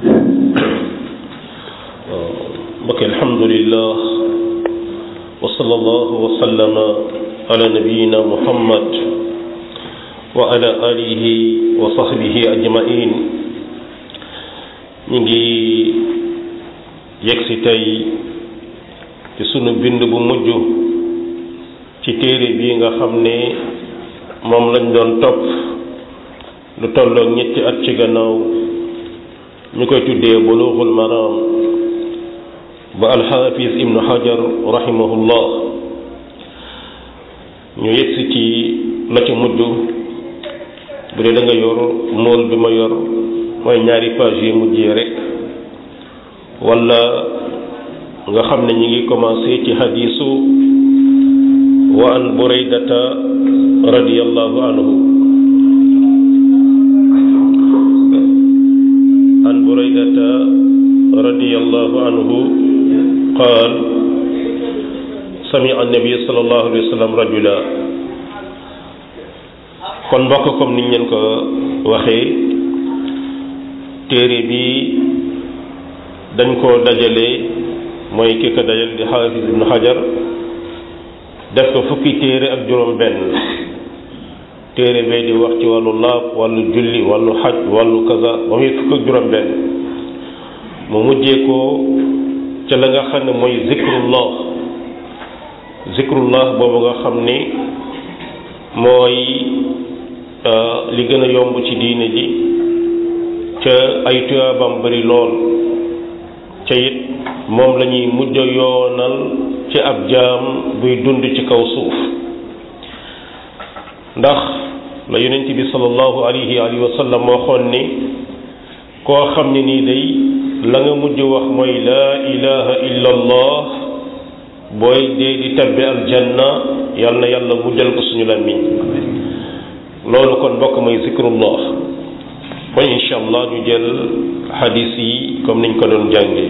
mbokk alhamdulillah wa sallallahu wa sallama ala nabiyina muhammad wa ala alihi wa sahbihi ajmain ñu ngi yegsi tey ci sunu bind bu mujj ci téere bii nga xam ne moom lañ doon topp lu tolloog ñetti at ci gannaaw ñu koy tuddee bulughul maram ba alxaafis ibnu hajar rahimahullah ñu yegsi ci la ci mujj bu dee da nga yor mool bi ma yor mooy ñaari page yi mujjee rek wala nga xam ne ñi ngi commencé ci hadisu wa an buraydata radiyallahu anhu an buraydata radiyallahu anhu qaal sami'a an-nabi sallallahu alayhi wa sallam rajula kon mbokk comme niñ leen ko waxee téere bi dañ koo dajale mooy ki ko dajale di xaafis ibnu xajar def ko fukki téere ak juróom benn téere bee di wax ci wàllu laab wàllu julli wàllu xaj wàllu kaza ba muy fukk ak juróom benn mu mujjee ko ca la nga xam ne mooy zikrullah zikrullah boobu nga xam ni mooy li gën a yomb ci diine ji ca ay tuyaabam bari lool ca it moom la ñuy mujj yoonal ci ab jaam buy dund ci kaw suuf ndax la yonent bi sallallahu alayhi alihi wa sallam waxoon ni koo xam ne nii day la nga mujj wax mooy laa ilaha illa allah booy dee di tabbi aljanna yal na yàlla mujjal ko suñu làmmiñ loolu kon bokk mooy zikrullah kon incha allah ñu jël xadis yi comme niñ ko doon jàngee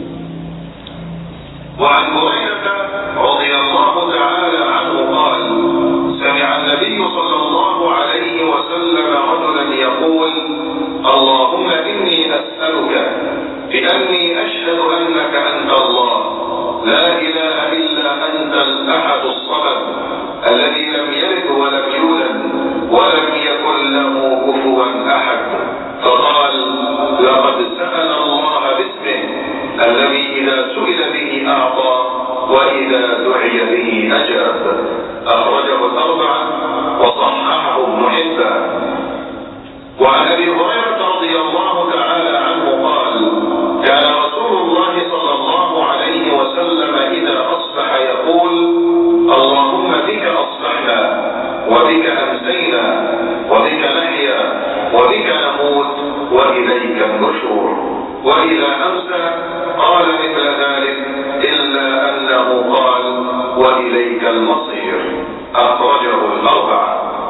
وعن هريرة رضي الله تعالى عنه قال سمع النبي صلى الله عليه وسلم رجلا يقول اللهم إني أسألك بأني أشهد أنك أنت الله لا إله إلا أنت الأحد الصمد الذي لم يلد ولم يولد ولم يكن له كفوا أحد فقال لقد سأل الله باسمه الذي إذا سئل به أعطى وإذا دعي به أجاب أخرجه الأربعة وصححه ابن حبان وعن أبي هريرة رضي الله تعالى عنه قال كان رسول الله صلى الله عليه وسلم إذا أصبح يقول اللهم بك أصبحنا وبك أمسينا وبك نحيا وبك نموت وإليك النشور وإذا أمسى قال مثل ذلك إلا أنه قال وإليك المصير أخرجه الأربعة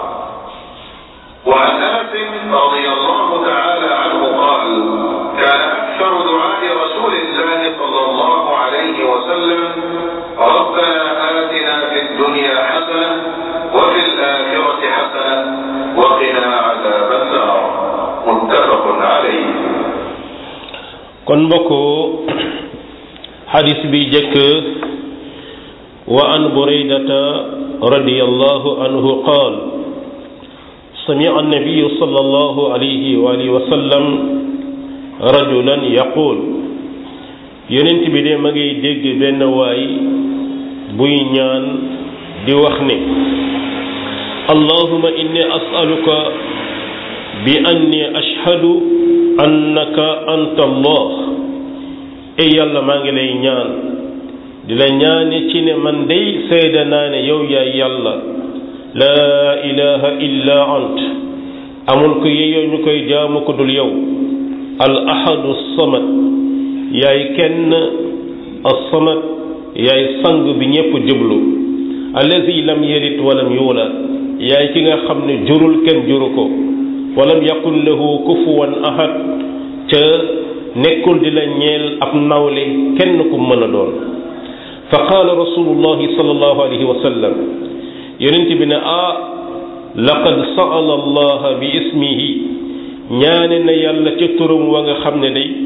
وعن أنس رضي الله تعالى عنه قال كان أكثر دعاء رسول الله صلى الله عليه وسلم ربنا آتنا في الدنيا حسنة وفي الآخرة حسنة وقنا عذاب النار متفق عليه kon mbokk xadis bi jëkk wa an buraydata radiyallahu anhu qaal سمع النبي صلى الله عليه وآله وسلم رجلا يقول yonent bi de ma ngay dégg benn waay buy ñaan di wax ne allahuma inni as'aluka bi anni ashhadu annaka anta allah ey yàlla maa ngi lay ñaan di la ñaane ci ne man day seede naa ne yow yaay yàlla laa ilaha illa ant amul ko yeyoo ñu koy jaamu ko dul yow al ahadu samad yaay kenn as-samad yaay sang bi ñépp jublu allazi lam yalid walam yuulad yaay ki nga xam ne jurul kenn juru ko walam yakun lahu kufuwan ahad ca nekkul di la ñeel ab nawle kenn ku mën a doon fa qaala rasulullahi sallallahu alayhi wa sallam yonent bi ne ah laqad sa'ala allah bi ismihi ñaane na yàlla ca turam wa nga xam ne day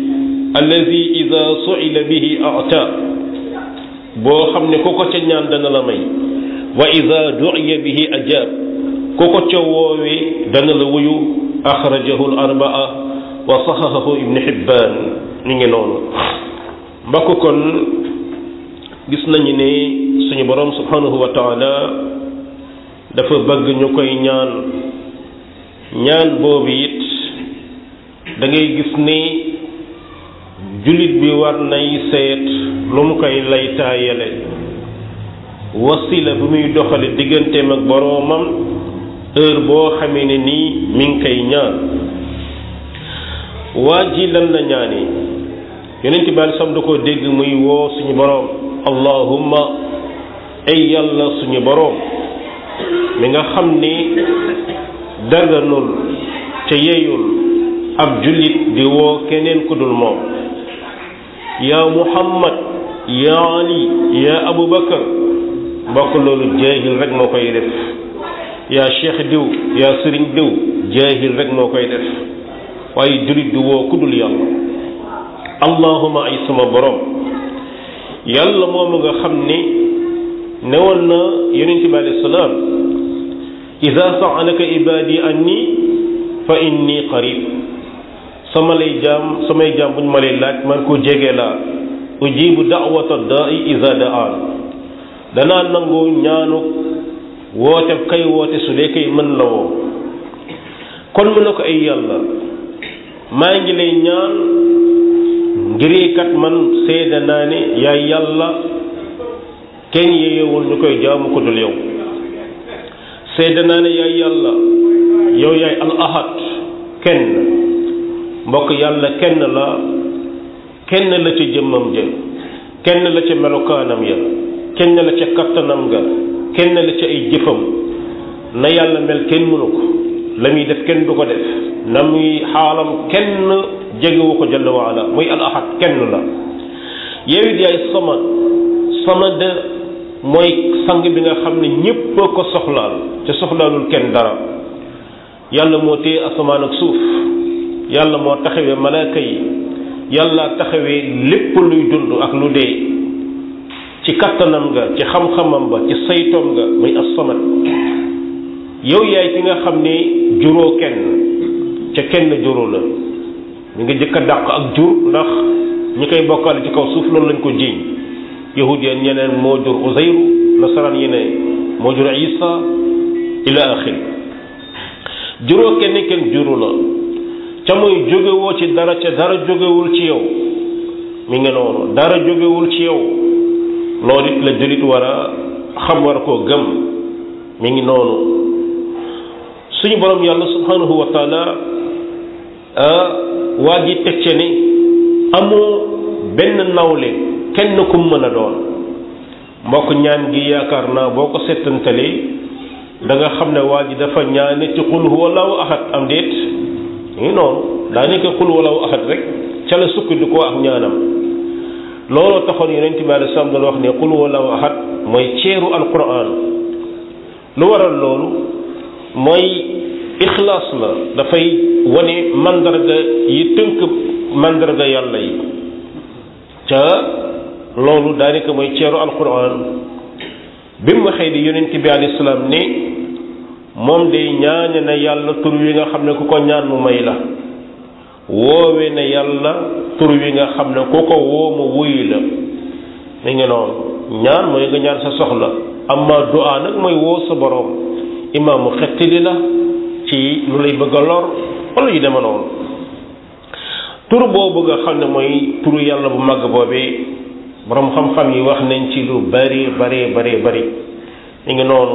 allazi ida suila bihi ata boo xam ne ku ko ca ñaan dana la may wa ida duiya bihi ajab ku ko ca woowee dana la wuyu axrajahu al arbaa wa saxahahu ibn xibbaan ni ngi noonu mbokk kon gis nañu ne suñu borom subhanahu wa taala dafa bëgg ñu koy ñaan ñaan boobu it da ngay gis ni jullit bi war nay seet lu mu koy lay taayale wasila bu muy doxale digganteem ak boroomam heure boo xamee ne nii mi ngi koy ñaan waa ji lan la ñaani yonent bi alei sam da ko dégg muy woo suñu boroom allahumma ay yàlla suñu boroom mi nga xam ni daganul ca yeyul ab jullit di woo keneen ku dul moom yaa muhammad yaa ali yaa abubakar mbokk loolu jaahil rek moo koy def yaa cheikh diw yaa sëriñ diw jaahil rek moo koy def waaye jullit di woo ku dul yàlla allahuma ay sama borom yàlla moomu nga xam ni newoon na yonente bi alayhi salaam ida saalaka ibadi anni fa inni qarib sama lay jaam samay jaam bu ñu ma lay laaj man ko jege laa ujibu da'wata da'i ida da'aan danaa nangu ñaanu woote kay woote su dee kay mën la woo kon mu ne ko ay yàlla maa ngi lay ñaan ngir kat man seede naa ne yaay yàlla kenn yeewul ñu koy jaamu ko dul yow seede naa ne yaay yàlla yow yaay al ahad kenn mbokk yàlla kenn la kenn la ca jëmmam ja kenn la ca melokaanam ya kenn la ca kattanam ga kenn la ca ay jëfam na yàlla mel kenn mënu ko la muy def kenn du ko def na muy xaalam kenn jegewu ko jalla wa ala muy al ahad kenn la yow it yaay samad samad mooy sang bi nga xam ne ñépp ko soxlaal ca soxlaalul kenn dara yàlla moo téye asamaan ak suuf yàlla moo taxawee malaaka yi yàlla taxawee lépp luy dund ak lu dee ci kattanam nga ci xam-xamam ba ci saytoom nga muy as-samad yow yaay ki nga xam ne juróo kenn ca kenn juróo la ñu ngi jëkk a dàq ak jur ndax ñi koy bokkaale ci kaw suuf loolu lañ ko jiiñ yahud yeen ñeneen moo jur uzayru nasaraan yi ne moo jur isa ila axir juróo kenn kenn juru la ca muy jógewoo ci dara ca dara jógewul ci yow mi ngi noonu dara jógewul ci yow loolu it la jullit war a xam war koo gëm mi ngi noonu suñu borom yàlla subhanahu wa taala waa ji teg ce ni amoo benn nawle kenn ku mën a doon mbokk ñaan gi yaakaar naa boo ko settantalee da nga xam ne waa ji dafa ñaane ci xul huwallahu ahad am déet ngi noonu daa nekk xul huwallahu ahad rek ca la sukkandikoo ak ñaanam looloo taxoon yonent bi alei salaam doon wax ne xul huwallahu ahad mooy ceeru alquran lu waral loolu mooy ixlaas la dafay wane mandarga yi tënk mandarga yàlla yi ca loolu daanaka mooy ceeru alquran bi mu waxee di yonent bi alayhi salaam ne moom day ñaane na yàlla tur wi nga xam ne ku ko ñaan mu may la woowe na yàlla tur wi nga xam ne ku ko woo mu wuyu la mi ngi noonu ñaan mooy nga ñaan sa soxla amma du'a nag mooy woo sa borom imaamu xettili la ci lu lay bëgg a lor wala yu dema noonu tur boobu nga xam ne mooy turu yàlla bu màgg boobee borom xam-xam yi wax nañ ci lu bari bari bari bari mi ngi noonu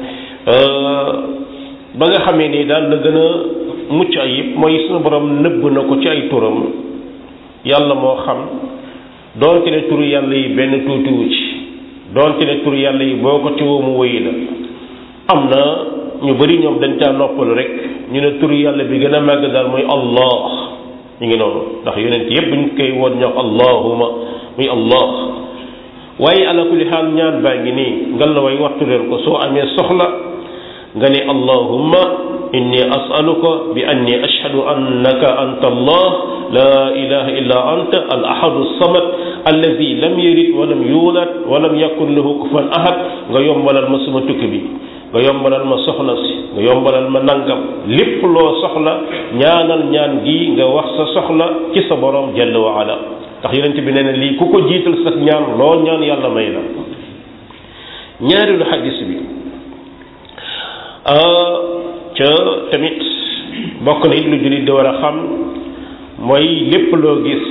ba nga xamee ni daal la gën a mucc ayib mooy suñu borom nëbb na ko ci ay turam yàlla moo xam doonte ne turu yàlla yi benn tuutiwu ci doonte ne turu yàlla yi boo ko tiwoo mu wëyi la am na ñu bari ñoom dañ caa noppalu rek ñu ne turu yàlla bi gën a màgg daal mooy allah ñu ngi noonu ndax yonent yépp buñ koy woon ñoo allahuma muy allah waaye ala kulli xaal ñaan baa ngi nii ngal la way wattu leen ko soo amee soxla nga ne allahumma inni as'aluka bi anni ashhadu annaka anta allah la ilaha illa anta al ahadu samad allazi lam yalid walam yulad walam yakun lahu kufuwan ahad nga yombalal ma suma tukki bi nga yombalal ma soxna si nga yombalal ma nangam lépp loo soxla ñaanal ñaan gi nga wax sa soxla ci sa borom jalla wa ala ndax yonent bi nee na lii ku ko jiital sax ñaan loo ñaan yàlla may la ñaareelu xadis bi ca tamit bokk na it lu jullit di war a xam mooy lépp loo gis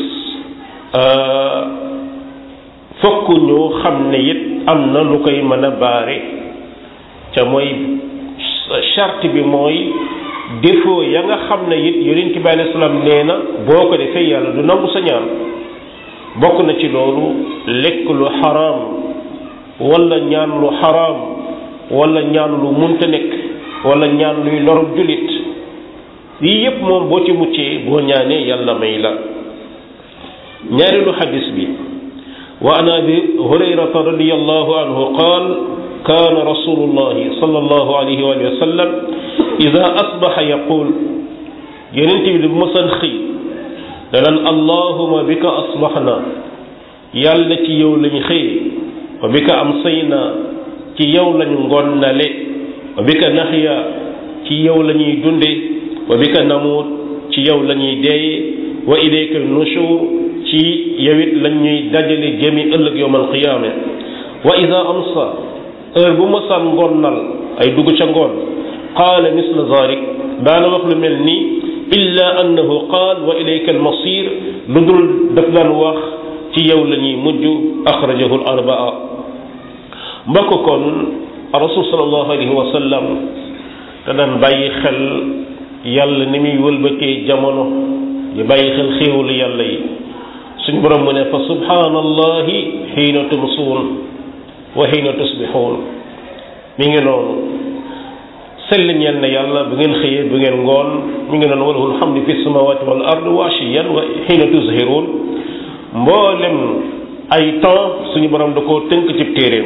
fokk ñu xam ne it am na lu koy mën a baare ca mooy charte bi mooy défaut ya nga xam ne it yonent bi alayhi salaam nee na boo ko defee yàlla du nangu sa ñaan bokk na ci loolu lekk lu xaraam wala ñaan lu xaraam wala ñaan lu munta nekk wala ñaan luy lorub jullit yii yépp moom boo ci muccee boo ñaanee yàlla may la ñaareelu xadis bi wa an abi hurayrata radiyallahu anhu qaal kaana rasulullahi sallallahu alayhi wa sallam ida asbaxa yaqul yonent bi bu mësan xëy danaan allahuma bika asbaxna yàlla ci yow lañ xëye wa bika amsayna ci yow lañu ngonnale wa bika naxya ci yow la ñuy dunde wa bika namuut ci yow la ñuy deeye wa ilayka nushur ci yowit lañ ñuy dajale jëmi ëllëg yowmal qiyaama wa ida amsa heure bu ma saan ngonnal ay dugg ca ngoon qaala misla zalik daana wax lu mel nii illa annahu qaal wa ilayka almasir lu dul daf daan wax ci yow la ñuy mujj axrajahu al arbaa mbokk kon rasul sallallahu alayhi wa sallam te daan bàyyi xel yàlla ni muy wëlbatee jamono di bàyyi xel xéewalu yàlla yi suñ borom mu ne fa subhanallahi xiina tumsuun wa xiina tusbixuun mi ngi noonu sell ñeel na yàlla bu ngeen xëyee bu ngeen ngoon mi ngi noonu walahul hamdu fi samawati wal ard wa ashiyan wa xiina tuzhiruun mboolem ay temps suñu borom da koo tënk ci téeréem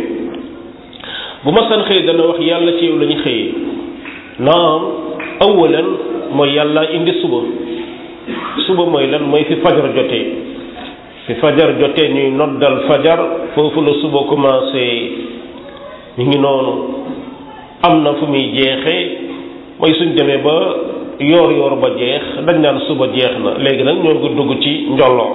bu ma san xëy dana wax yàlla ci yow la ñu xëyee naam awalan mooy yàlla indi suba suba mooy lan mooy fi fajar jotee fi fajar jotee ñuy noddal fajar foofu la suba commencé ñu ngi noonu am na fu muy jeexee mooy suñ demee ba yoor yoor ba jeex dañ naan suba jeex na léegi nag ñoo ngi dugg ci njolloo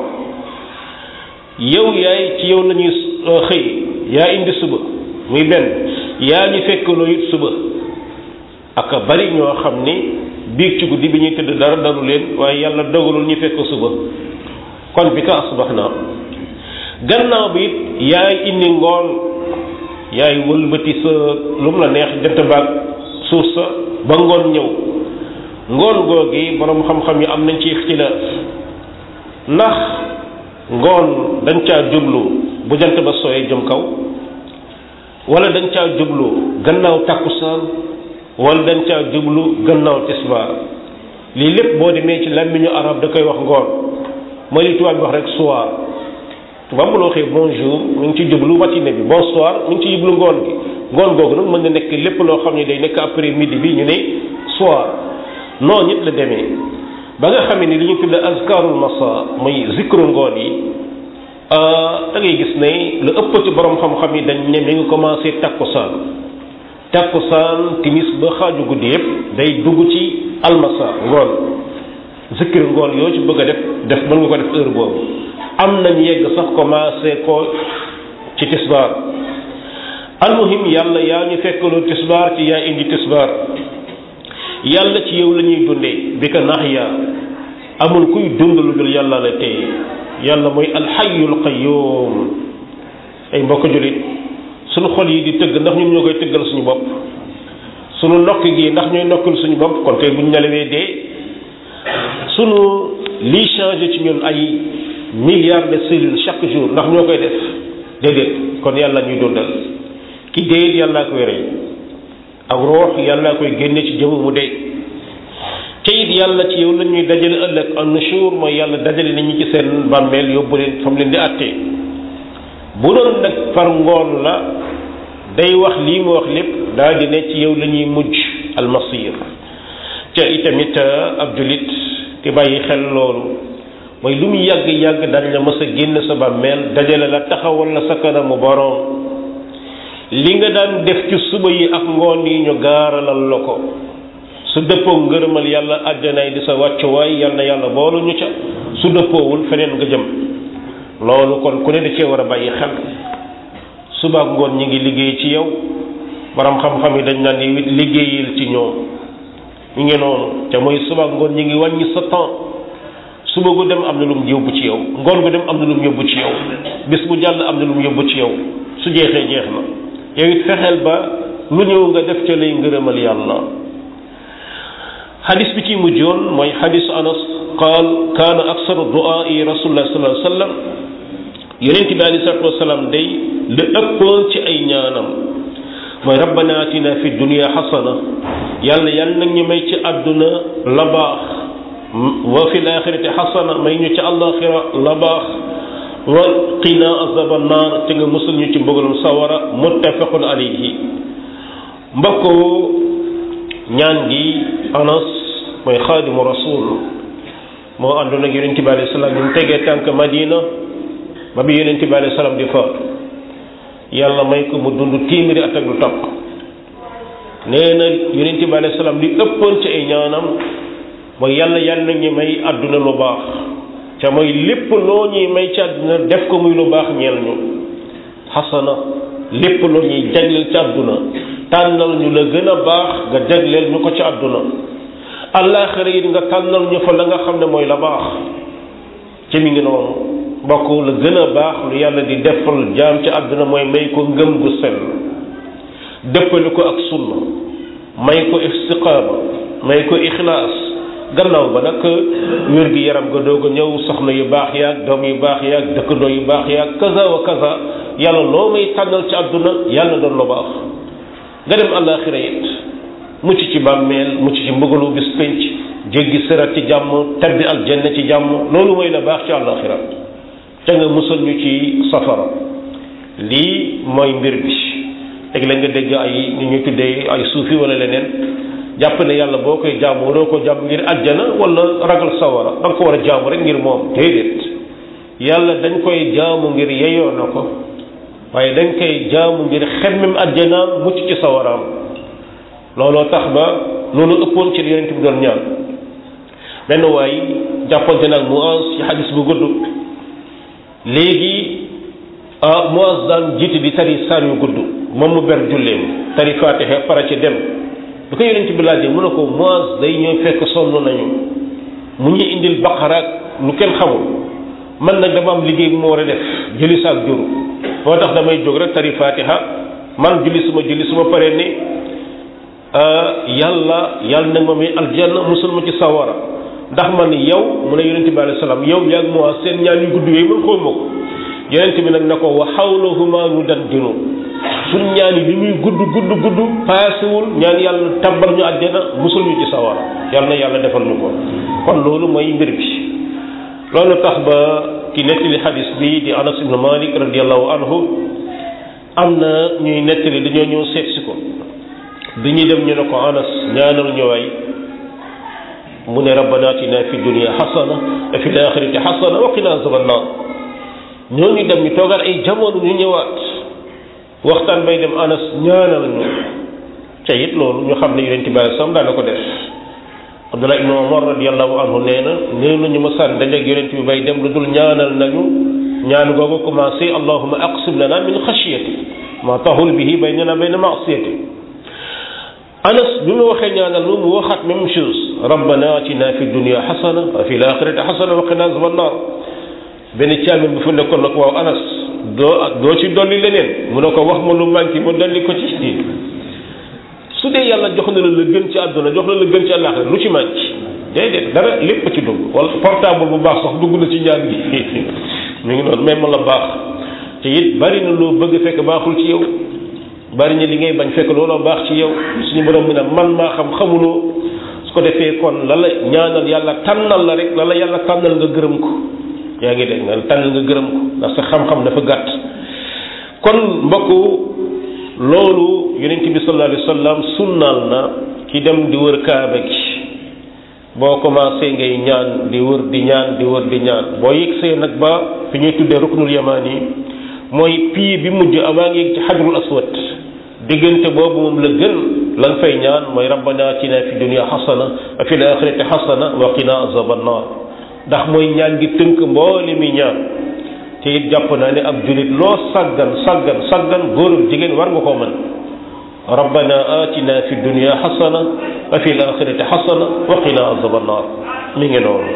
yow yaay ci yow la ñuy xëy yaa indi suba muy benn yaa ñu fekkaloo it suba ak bari ñoo xam ni biig ci guddi bi ñuy tëdd dara dalu leen waaye yàlla dogalul ñu fekk suba kon bi ka asbax naa gannaaw bi it yaay indi ngoon yaay wëlbati sa lu mu la neex jant baag suuf sa ba ngoon ñëw ngoon googi borom xam-xam yi am nañ ci ixtilaaf ndax ngoon dañ caa jublu bu jant ba sooyee jëm kaw wala dañ caa jublu gannaaw takkusaan wala dañ caa jublu gannaaw tisbaar lii lépp boo demee ci làmmiñu arab da koy wax ngoon mooy li tubaab bi wax rek soir tubaab bu la waxee bonjour mi ngi ci jublu matinée bi bonsoir mi ngi ci jublu ngoon gi ngoon googu nag mën na nekk lépp loo xam ne day nekk après midi bi ñu ne soir noonu it la demee ba nga xamee ni li ñu tudd azkarul masa muy zikru ngoon yi da ngay gis ne lu ëpp ci borom xam-xam yi dañ ne mi ngi commencé takkusaan takkusaan timis ba xaaju guddi yëpp day dugg ci almasa ngoon zikir ngoon yoo ci bëgg a def def mën nga ko def heure boobu am nañ yegg sax commencé ko ci tisbaar almuhim yàlla yaa ñu fekkaloo tisbaar ci yaa indi tisbaar yàlla ci yow la ñuy dundee bi ka nax yaa amul kuy dund lu dul yàlla la tey yàlla mooy alxayul qayyum ay mbokk jullit suñu xol yi di tëgg ndax ñun ñoo koy tëggal suñu bopp suñu nokk gi ndax ñooy nokkul suñu bopp kon kay buñ nelawee dee suñu lii changé ci ñun ay milliards de cellules chaque jour ndax ñoo koy def déedéet kon yàlla ñuy dundal ki dee it yàllaa koy rey ak roox yàllaa koy génne ci jëmm mu dee te it yàlla ci yow la ñuy dajale ëllëg an nushur mooy yàlla dajale nit ñi ci seen bàmmeel yóbbu leen fa mu leen di àttee bu doon nag par ngoon la day wax lii mu wax lépp daal di ne ci yow la ñuy mujj almasir te itamit ab julit te bàyyi xel loolu mooy lu mu yàgg yàgg dañ la mës a génn sa bàmmeel dajale la taxawal la sa kanamu boroom li nga daan def ci suba yi ak ngoon yi ñu gaaralal la ko su dëppoo ngërëmal yàlla àjjanaay di sa wàccuwaay yal na yàlla boolu ñu ca su dëppoowul feneen nga jëm loolu kon ku ne da cee war a bàyyi xel suba ak ngoon ñi ngi liggéey ci yow borom xam-xam yi dañ naan ni liggéeyil ci ñoom ñu ngi noonu te mooy suba ak ngoon ñi ngi wàññi sa temps suba gu dem am na lu mu yóbbu ci yow ngoon gu dem am na lu mu yóbbu ci yow bis bu jàll am na lu mu yóbbu ci yow su jeexee jeex na yow it fexeel ba lu ñëw nga def ca lay ngërëmal yàlla xadis bi ci mujjoon mooy xadisu anas qaal kaana aksaru du'aa'i rasulullah sallallahu alayhi wa sallam yonent bi alei salatu wasalaam day li ëppoon ci ay ñaanam mooy rabbana atina fi dunia xasana yàlla yàlla nag ñu may ci àdduna la baax wa fi laaxirati xasana may ñu ci àllaaxira la baax wa qina azaba naar te nga musul ñu ci mbugalum sawara muttafaqun alayhi mbokku ñaan gi anas mooy xaadimu rasul moo àndoon ak yonent bi alayhi salaam ñu tegee tànk madina ba bi yonent bi alayhi salaam di faatu yàlla may ko mu dund téeméeri at ak lu topp nee na yonent bi alayhi salaam li ëppoon ci ay ñaanam mooy yàlla yàlla ñu may àdduna lu baax ca mooy lépp loo ñuy may ci àdduna def ko muy lu baax ñeel ñu xasana lépp loo ñuy jagleel ci àdduna tànnal ñu la gën a baax nga jagleel ñu ko ci àdduna àllaaxira it nga tànnal ñu fa la nga xam ne mooy la baax ci mi ngi noonu bokk la gën a baax lu yàlla di defal jaam ci àdduna mooy may ko ngëm gu sell dëppale ko ak sunna may ko istiqaama may ko ixlaas gannaaw ba nag wér gi yaram ga doog a ñëw soxna yu baax yaag doom yu baax yaag dëkkandoo yu baax yaag kaza wa kaza yàlla loo may tànnal ci àdduna yàlla doon lu baax nga dem àllaaxira it mucc ci bàmmeel mucc ci mbugalu bis pénc jéggi sërat ci jàmm tabbi aljanna ci jàmm loolu mooy la baax ci àllaaxira te nga musal ñu ci safara lii mooy mbir bi teg la nga dégg ay ni ñu tuddee ay suufi wala leneen jàpp ne yàlla boo koy jaamu waroo ko jaamu ngir àjjana wala ragal sawara da nga ko war a jaamu rek ngir moom déedéet yàlla dañ koy jaamu ngir yeyoo na ko waaye dañ koy jaamu ngir xemmem àjjanaam mucc ci sawaraam looloo tax ba loolu ëppoon ci li yonent bi doon ñaan benn waay jàppante nag Muaz ci xadis bu gudd léegi ah Muaz daan jiite di tari saar yu gudd moom mu ber julleem tari faatiha para ci dem bu ko yonent bi laajee mu ne ko Muaz day ñëw fekk sonn nañu mu ñu indil baqara lu kenn xamul man nag dama am liggéey bu ma war a def jëli saak juru moo tax damay jóg rek tari faatiha man julli suma julli suma paree ni yàlla yàlla nag ma may aljanna musul ma ci sawara ndax man yow mu ne yonente bi alayhi salaam yow yaag moo seen ñaan yu gudd yooyu man xaw ma ko yonente bi nag na ko wa xawlahuma nu dan dinu suñ ñaan yi li muy gudd gudd gudd paasewul ñaan yàlla tabbal ñu àjjana musul ñu ci sawara yàlla na yàlla defal ñu ko kon loolu mooy mbir bi loolu tax ba ki nettali xadis bi di anas ibnu malik radiallahu anhu am na ñuy nettali dañoo ñëw seet si ko bi ñuy dem ñu ne ko anas ñaanal ñu waay mu ne rabbana atina fi dunia xasana wa fi laaxirati xasana wa qina azaban naar ñoo ñu dem ñu toogaat ay jamono ñu ñëwaat waxtaan bay dem anas ñaanal ñu ca it loolu ñu xam ne yonent bi sam daana ko def abdullah ibnu omar radiallahu anhu nee na nee nañu ma sànni dajeeg yonent bi bay dem lu dul ñaanal nañu ñaan googu commencé allahuma aqsim lana min xashiyati ma tahul bihi baynana bayna maasiyati anas bi mu waxee ñaanal lu mu waxaat même chose rabbana atina fi dunia xasana wa fi laaxirati xasana wa qina azaban naar benn caamin bu fa nekkoon nag waaw anas doo doo ci dolli leneen mu ne ko wax ma lu manqué ma dolli ko ci su dee yàlla jox na la la gën ci àdduna jox na la gën ci àllaaxira lu ci manqué déedéet dara lépp ci dugg wala portable bu baax sax dugg na ci ñaan gi mu ngi noonu même la baax te it bari na loo bëgg fekk baaxul ci yow bari na li ngay bañ fekk looloo baax ci yow suñu borom bi nag man maa xam xamuloo su ko defee kon la la ñaanal yàlla tànnal la rek la la yàlla tànnal nga gërëm ko yaa ngi dégg nga tànnal nga gërëm ko ndax sa xam-xam dafa gàtt kon mbokk loolu yonent bi sallallahu alayhi wa sallam sunnaal na ki dem di wër kaaba gi boo commencé ngay ñaan di wër di ñaan di wër di ñaan boo yegsee nag ba fi ñuy tuddee ruknul yamaan yi mooy pii bi mujj avant ngi ci xajrul aswad diggante boobu moom la gën lan fay ñaan mooy rabbana atina fi dunya xasana wa fil axirati xasana wa qina azaban nar ndax mooy ñaan gi tënk mboole mi ñaan te it jàpp naa ne ab julit loo saggan saggan saggan góor ak jigéen war nga koo mën rabbana atina fi dunya xasana wa fil axirati xasana wa qina azaban nar mi ngi noonu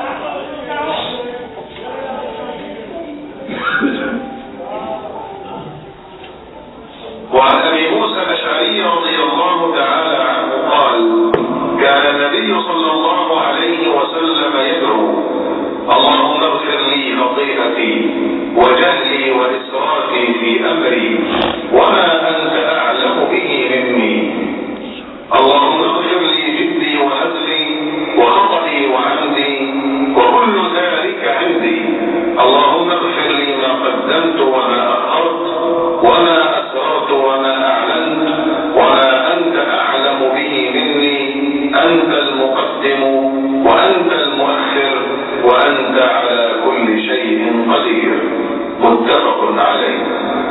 وعن ابي موسى الاشعري رضي الله تعالى عنه قال كان النبي صلى الله عليه وسلم يدعو اللهم اغفر لي خطيئتي وجهلي واسرافي في امري وما انت اعلم به مني اللهم اغفر لي جدي وهزلي وخطئي وعمدي وكل ذلك عندي اللهم اغفر لي ما قدمت وما اخرت وما اسررت وما اعلنت وما انت اعلم به مني انت المقدم وانت المؤخر وانت على كل شيء قدير متفق عليه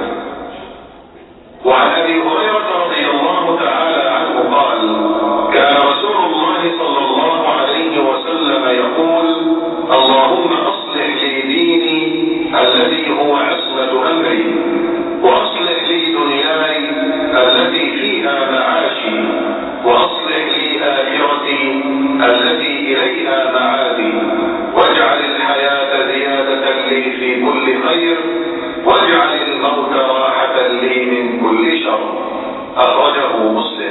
وعن ابي هريره رضي الله تعالى عنه قال كان رسول الله صلى الله عليه وسلم يقول اللهم اصلح لي ديني الذي هو عصمه امري واصلح لي دنياي التي فيها معاشي واصلح لي اخرتي التي اليها معادي واجعل الحياه زياده لي في كل خير واجعل الموت راحه لي من كل شر اخرجه مسلم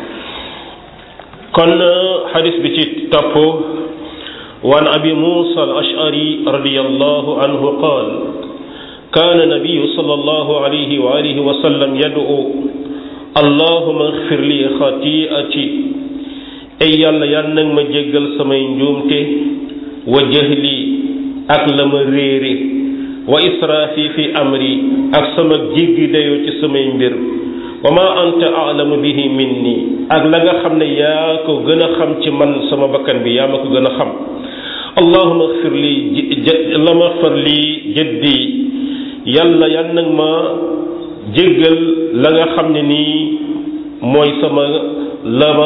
kon xadis bi ci topp wan abi musa al ashari radiallahu anhu qaal كان النبي صلى الله عليه وآله وسلم يدعو اللهم اغفر لي خطيئتي أي يالا يالا نك ما جيغال سماي نجومتي وجهلي ak la ma réere wa israfi fi amri ak sama jéggi dayoo ci samay mbir wa ma anta alamu bihi minni ak la nga xam ne yaa ko gën a xam ci man sama bakkan bi yaa ma ko gën a xam allahuma xfir li allahuma xfir li jaddi yàlla yan nag ma jéggal la nga xam ne nii mooy sama la ma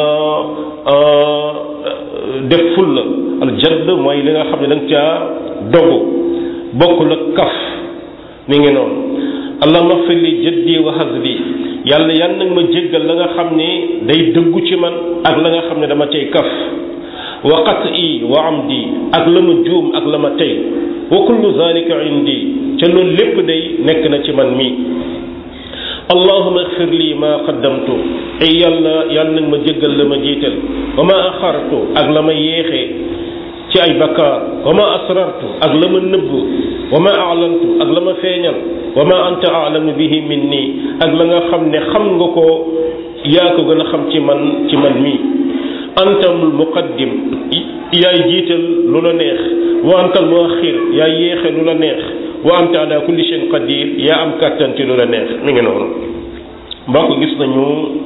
def ful la al jadd mooy li nga xam ne da nga caa dogu bokkul ak kaf mi ngi noonu allahuma xfir li jaddi wa hazli yàlla yan nag ma jéggal la nga xam ne day dëggu ci man ak la nga xam ne dama cay kaf wa qat'i wa amdi ak la ma juum ak la ma tey wa kullu zalika indi ca loolu lépp day nekk na ci man mi allahuma xfir lii ma qaddamtu ay yàlla yàlla nag ma jéggal la ma jiital wa ma axartu ak la ma yéexee ci ay bakkaar wa ma asrartu ak la ma nëbb wa ma aalantu ak la ma feeñal wa ma anta aalamu bihi minni ak la nga xam ne xam nga ko yaa ko gën a xam ci man ci man mi antal muqaddim yaay jiital lu la neex wa antal muaxir yaay yéexe lu la neex wa anta ala kulli shay'in qadir yaa am kàttan ci lu la neex mi ngi noonu mbokk gis nañu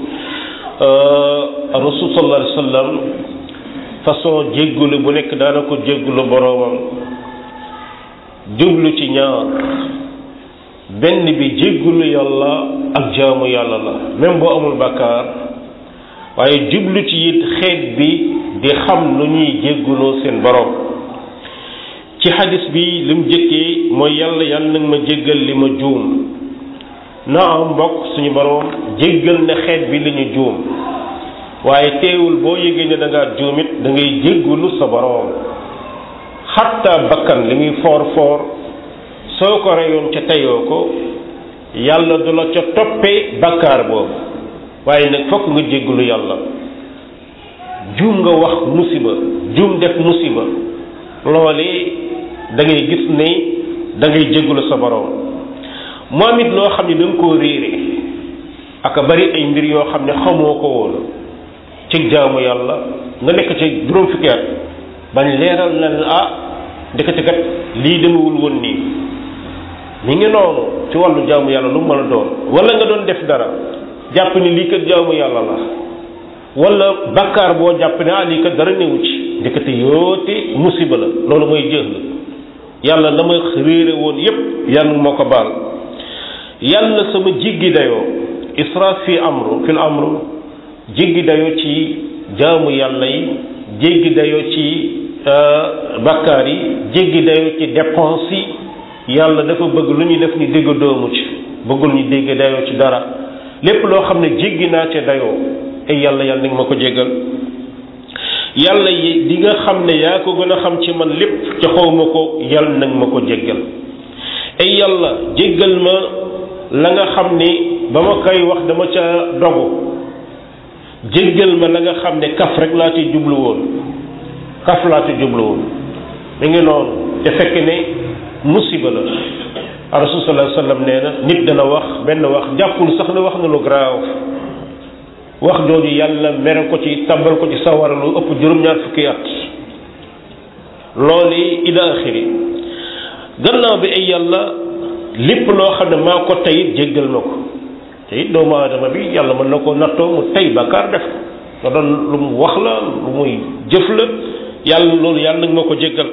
rasul sallallahu alayhi wa sallam façon jéggulu bu nekk daana ko jéggulu boroomam jublu ci ñaar benn bi jéggulu yàlla ak jaamu yàlla la même boo amul bàkkaar waaye jublu ci it xeet bi di xam lu ñuy jégguloo seen boroom ci xadis bi lim jëkkee mooy yàlla yàlla nag ma jéggal li ma juum naa am mbokk suñu boroom jéggal na xeet bi li ñu juum waaye teewul boo yëgee ne da ngaa juum it da ngay jéggulu sa boroom xatta bakkan li muy foor foor soo ko reyoon ca teyoo ko yàlla du la ca toppee bakkaar boobu waaye nag fokk nga jéggulu yàlla juum nga wax musiba juum def musiba loolee da ngay gis ne da ngay jéggulu sa boroom moom it loo xam ne da nga koo réere aka bari ay mbir yoo xam ne xamoo ko woon ci jaamu yàlla nga nekk ci juróom fukki at bañ leeral na ah ndekete kat lii demewul woon nii mi ngi noonu ci wàllu jaamu yàlla lu mu mën a doon wala nga doon def dara jàpp ni lii kat jaamu yàlla la wala bakkaar boo jàpp ne ah lii kat dara newu ci ndekete yoote musiba la loolu mooy jëx la yàlla la ma réere woon yépp yàlla moo ko baal yàlla sama jiggi dayoo israaf fi amru fil amru jiggi dayoo ci jaamu yàlla yi jéggi dayoo ci bakkaar yi jéggi dayoo ci dépense yi yàlla dafa bëgg lu ñuy def ñu dégg doomu ci bëggul ñu dégg dayoo ci dara lépp loo xam ne jéggi naa ca dayoo ay yàlla yàlla nag ma ko jéggal yàlla yi di nga xam ne yaa ko gën a xam ci man lépp ca xaw ma ko yàlla nag ma ko jéggal ay yàlla jéggal ma la nga xam ni ba ma koy wax dama ca dogu jéggal ma la nga xam ne kaf rek laa ci jublu woon kaf laa ci jublu woon mi ngi noonu te fekk ne musiba la rasul sallallahu alayhi wasallam nee na nit dana wax benn wax jàppul sax ne wax na lu garaaw wax jooju yàlla mere ko ci tàbbal ko ci sawara lu ëpp juróom-ñaar fukki at loolu ila axiri gannaaw bi ay yàlla lépp loo xam ne maa ko tey jéggal ma ko te it doomu aadama bi yàlla mën na ko nattoo mu tey bakkaar def ko nga doon lu mu wax la lu muy jëf la yàlla loolu yàlla nag ma ko jéggal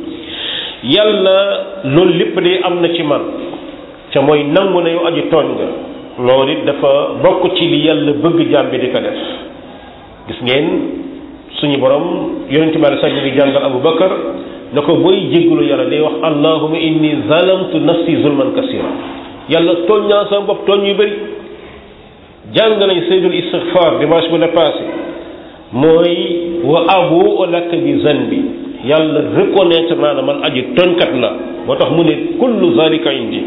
yàlla loolu lépp de am na ci man ca mooy nangu na yow aji tooñ nga loolu it dafa bokk ci li yàlla bëgg jaam bi di ko def gis ngeen suñu borom yonente bi sax ñu ngi jàngal Abu Bakar na ko booy jéggalu yàlla day wax allahuma inni zalamtu nafsi zulman kasira yàlla tooñ naa sama bopp tooñ yu bëri jàng nañ sayyidul istighfar dimanche bu la passé mooy wa abu laka bi zanbi yàlla reconnaître naa ne man aji tooñkat la moo tax mu ne kullu zalika indi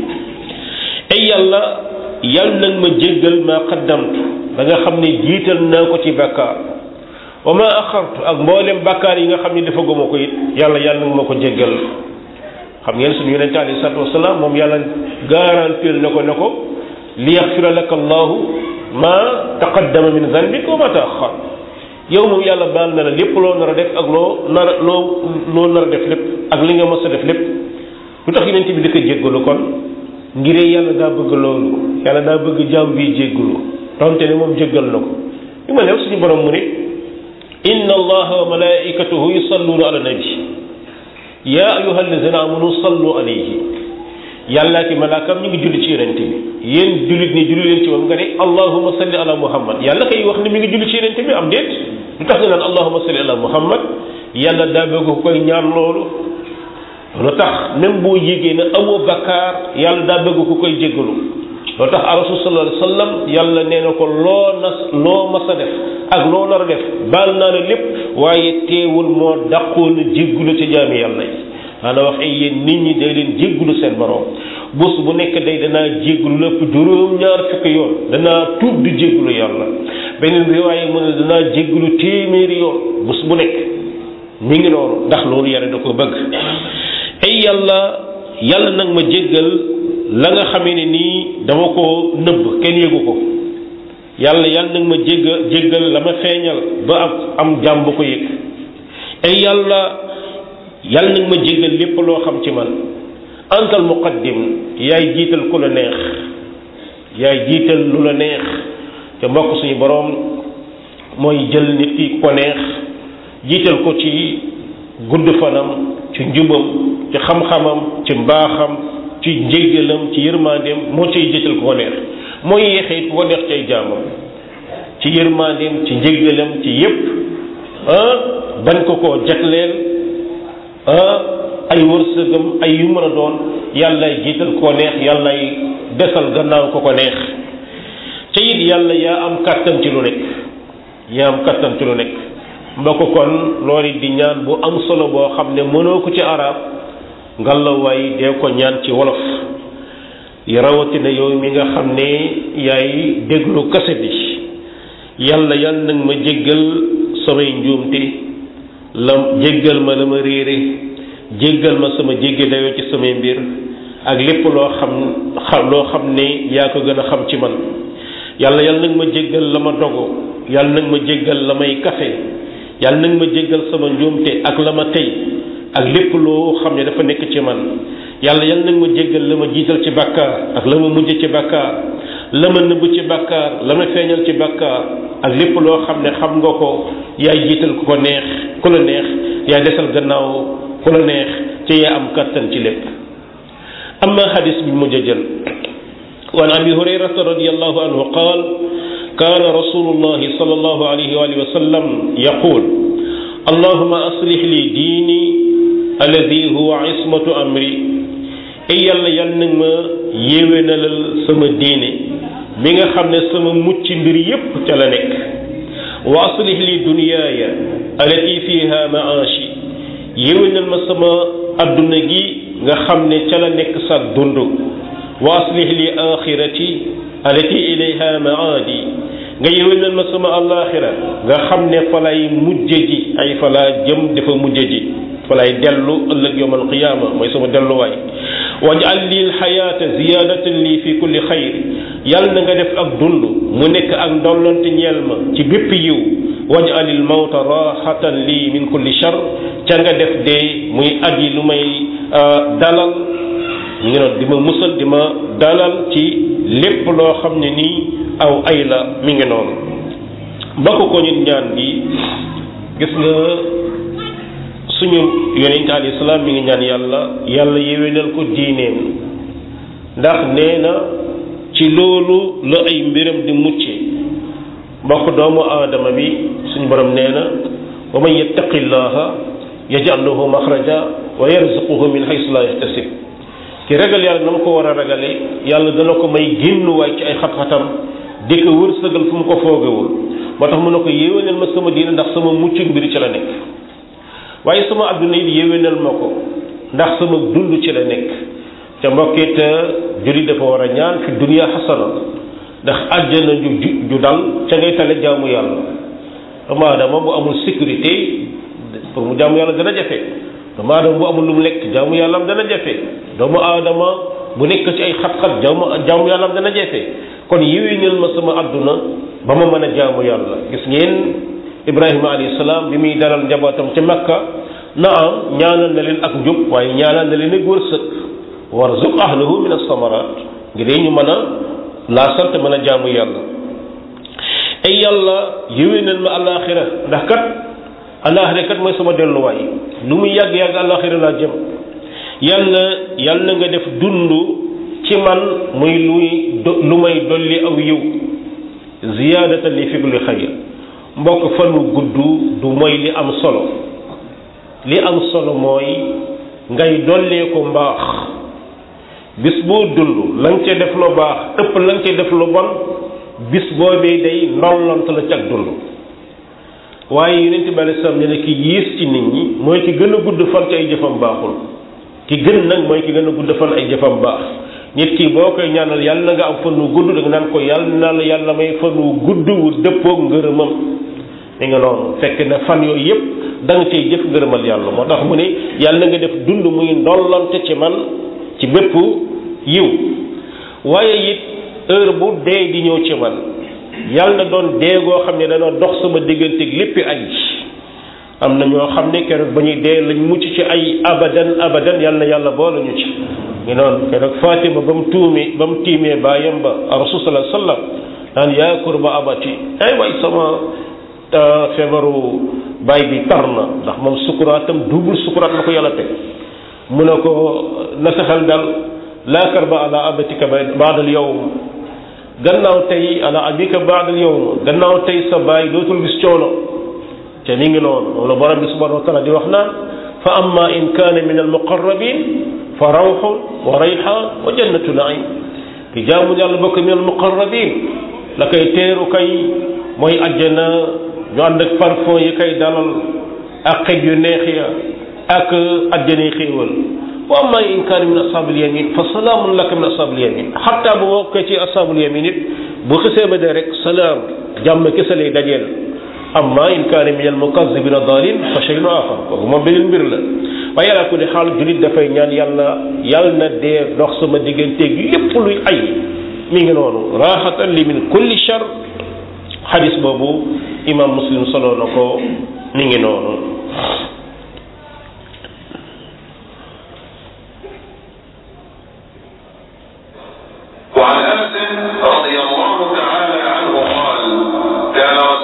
ay yàlla yàlla nag ma jéggal ma qaddamtu da nga xam ne jiital naa ko ci bakkaar wa ma axartu ak mboolem bakkaar yi nga xam ne dafa goma ko it yàlla yàlla nag ma ko jéggal xam ngeen suñu yonente alayhi salaatu wasalaam moom yàlla garantir na ko ne ko li yaxfira laka allahu ma taqaddama min zanbik wa ma taaxar yow moom yàlla baal na la lépp loo nar a def ak loo nar a loo loo nar a def lépp ak li nga mës a def lépp lu tax yonente bi di ko jéggalu kon ngiree yàlla daa bëgg loolu yàlla daa bëgg jaam bi jéggalu donte ne moom jéggal na ko li ma new suñu borom mu ne inna allaha wa malaikatahu yusalluna ala nabi ya ayuha alladina amanu sallu alayhi yàllaa ki malaakam ñu ngi julli ci yonente bi yéen jullit ni julli leen ci moom nga ne allahuma salli ala muhammad yàlla kay wax ne mi ngi julli ci yonente bi am déet lu tax nga naan allahuma salli ala muhammad yàlla daa bëgg ko koy ñaan loolu lu tax même boo yégee ne amoo bakkaar yàlla daa bëgg ku koy jéggalu loo tax rasul sallallahu alayhi wasallam yàlla nee na ko loo nas loo mas a def ak loo nar a def baal naa la lépp waaye teewul moo dàqoon na jéggalu ci jaami yàlla yi maanaam wax ay yéen nit ñi day leen jéggalu seen borom bés bu nekk day danaa jéggalu lépp juróom-ñaar fukki yoon danaa tuub di jéggalu yàlla beneen riwaaye mu ne danaa jéggalu téeméeri yoon bés bu nekk mi ngi noonu ndax loolu yàlla da ko bëgg ay yàlla yàlla nag ma jéggal la nga xamee ne nii dama ko nëbb kenn yëgu ko yàlla yàlla nag ma jéggal jéggal la ma feeñal ba am am jàmm bu ko yëg ay yàlla yàlla nag ma jéggal lépp loo xam ci man antal muqaddim yaay jiital ku la neex yaay jiital lu la neex te mbokk suñu boroom mooy jël nit ki ko neex jiital ko ci gudd fanam ci njubam ci xam-xamam ci mbaaxam ci njéggalam ci yërmandeem moo ciy jiital ko neex mooy yeexee ko neex cay jaamam ci yërmandeem ci njéggalam ci yépp ah bañ ko koo jagleel ah ay wërsëgam ay yu mën a doon yàllay jiital ko neex yàllay desal gannaaw ko ko neex te it yàlla yaa am kàttan ci lu nekk yaa am kàttan ci lu nekk mbokk kon loolu di ñaan bu am solo boo xam ne mënoo ko ci arab ngalawaay dee ko ñaan ci wolof yi rawatina yow mi nga xam ne yaay déglu kase bi yàlla yàlla nag ma jéggal samay njuumte la jéggal ma la ma réere jéggal ma sama jéggi dayoo ci samay mbir ak lépp loo xam xam loo xam ne yaa ko gën a xam ci man yàlla yàlla nag ma jéggal la ma dogo yàlla nag ma jéggal la may kafe yàlla nag ma jéggal sama njuumte ak la ma tey ak lépp loo xam ne dafa nekk ci man yàlla yàlla nag ma jéggal la ma jiital ci bàkkaar ak la ma mujj ci bàkkaar la ma nëbb ci bàkkaar la ma feeñal ci bàkkaar ak lépp loo xam ne xam nga ko yaay jiital ku ko neex ku la neex yaay desal gannaaw ku la neex ci yaa am kattan ci lépp amma hadis bi mujj a jël وعن ابي هريره رضي الله عنه قال كان رسول الله صلى الله عليه واله وسلم يقول اللهم اصلح لي ديني الذي هو عصمه امري اي يالا يال نك ما يéwénalal sama diine mi nga xam ne sama mucc mbir yépp ca la nekk wa aslih li dunyaaya alati fiha maashi yéwénal ma sama adduna gi nga xam ne ca la nekk sa dund wa aslih li axirati alati ilayha maadi nga yéwénal ma sama alaxira nga xam ne fa lay mujje ji ay fa laa jëm dafa mujje ji fa lay dellu ëllëg yowm alqiyama mooy sama delluwaay wajal li lxayaata ziyadatan lii fi kulli xayr yàlla na nga def ak dund mu nekk ak ndollante ñeel ma ci bépp yiw wajal il mawta raxatan lii min kulli char ca nga def dee muy at yi lu may dalal ñu ngi noonu di ma musal di ma dalal ci lépp loo xam ne nii aw ay la mi ngi noonu bokk ko ñun ñaan gi gis nga suñu yonente alayhi salaam mi ngi ñaan yàlla yàlla yéwénal ko diineem ndax nee na ci loolu la ay mbiram di mucce mbokk doomu aadama bi suñu borom nee na wa man yattaqi llaha yaj'al lahu maxraja wa yarzuquhu min haythu la yahtasib ki ragal yàlla na mu ko war a ragale yàlla dana ko may génnuwaay ci ay xat-xatam di ko wërsëgal fu mu ko foogewul moo tax mu ne ko yéwénal ma sama diine ndax sama mucc mbir ci la nekk waaye sama adduna it yéwénal ma ko ndax sama dund ci la nekk te mbokkit julli dafa war a ñaan fi dunia xasana ndax àjjana ju ju dal ca ngay tale jaamu yàlla doomu aadama bu amul sécurité pour mu jaamu yàlla dana jafe doomu aadama bu amul lu mu lekk jaamu yàlla am dana jafe doomu aadama bu nekk ci ay xat-xat jaamu jaamu yàlla am dana jafe kon yéwénal ma sama adduna ba ma mën a jaamu yàlla gis ngeen ibrahima alayhi salaam bi muy dalal njabootam ca makka naam ñaanal na leen ak njub waaye ñaanal na leen ak wërsëg warzuq ahlahu min as-samarat ngir ñu mën a laasal te mën a jaamu yàlla ay yàlla yéwénal ma alaxira ndax kat alaxira kat mooy sama delluwaay lu muy yàgg-yàgg alaxira laa jëm yàlla yàlla nga def dund ci man muy luy lu may dolli aw yiw ziyaadatan li fi kulli xayr mbokk fanu gudd du mooy li am solo li am solo mooy ngay dollee ko mbaax bis boo dund la nga ca def lu baax ëpp la nga ca def lu bon bis boobee day ndollant la ci ak dund waaye yonent bi alei salaam ne na ki yiis ci nit ñi mooy ki gën a gudd fan ci ay jëfam baaxul ki gën nag mooy ki gën a gudd fan ay jëfam baax nit ki boo koy ñaanal yàlla na nga am fan wu gudd da nga naan ko yàlla na la yàlla may fan wu gudd wu dëppoog ngërëmam mi nga noonu fekk na fan yooyu yëpp da nga cay jëf ngërëmal yàlla moo tax mu ne yàlla na nga def dund muy ndollante ci man ci bépp yiw waaye it heure bu dee di ñëw ci man yàlla na doon dee goo xam ne dana dox sama digganteeg léppi ay am na ñoo xam ne keroog ba ñuy dee lañ mucc ci ay abadan abadan yàlla na yàlla boole ñu ci ngi noonu keroog Fatima ba mu tuumee ba mu tiimee baayam ba rasul sallallahu alayhi wasallam naan yaa kurba abati ay waay sama feebaru baay bi tar na ndax moom sukuraatam double sukuraat la ko yàlla teg mu ne ko na sa xel dal laa karba ala abatika baadal yawm gannaaw tey ala abika baadal yawm gannaaw tey sa baay dootul gis coono te mi ngi noonu moom la borom bi subhanahu wa taala di wax naan fa amma in kaana min almuqarrabin fa rawxun wa rayxaan wa jannatu naim ki jaamu yàlla bokk min almuqarrabin la koy teeru kay mooy ajjana ñu ànd ak parfum yi kay dalal ak xej yu neex ya ak ajjana xéewal wa amma in kaana min ashabil yamin fa salaamun laka min ashabil yamin xatta bu bokkee ci ashabul yamin it bu xisee ba dee rek salaam jàmm kese lay dajeel amma in kaana min al mukazzibina dalin fa shay'un axar kooku moom beneen mbir la waaye yàlla ku ne xaal julit dafay ñaan yàlla yàlla na dee dox sama digganteeg lépp luy ay mi ngi noonu raxatan li min kulli char xadis boobu imam muslim solo na ko mi ngi noonu وعن انس رضي الله تعالى عنه قال كان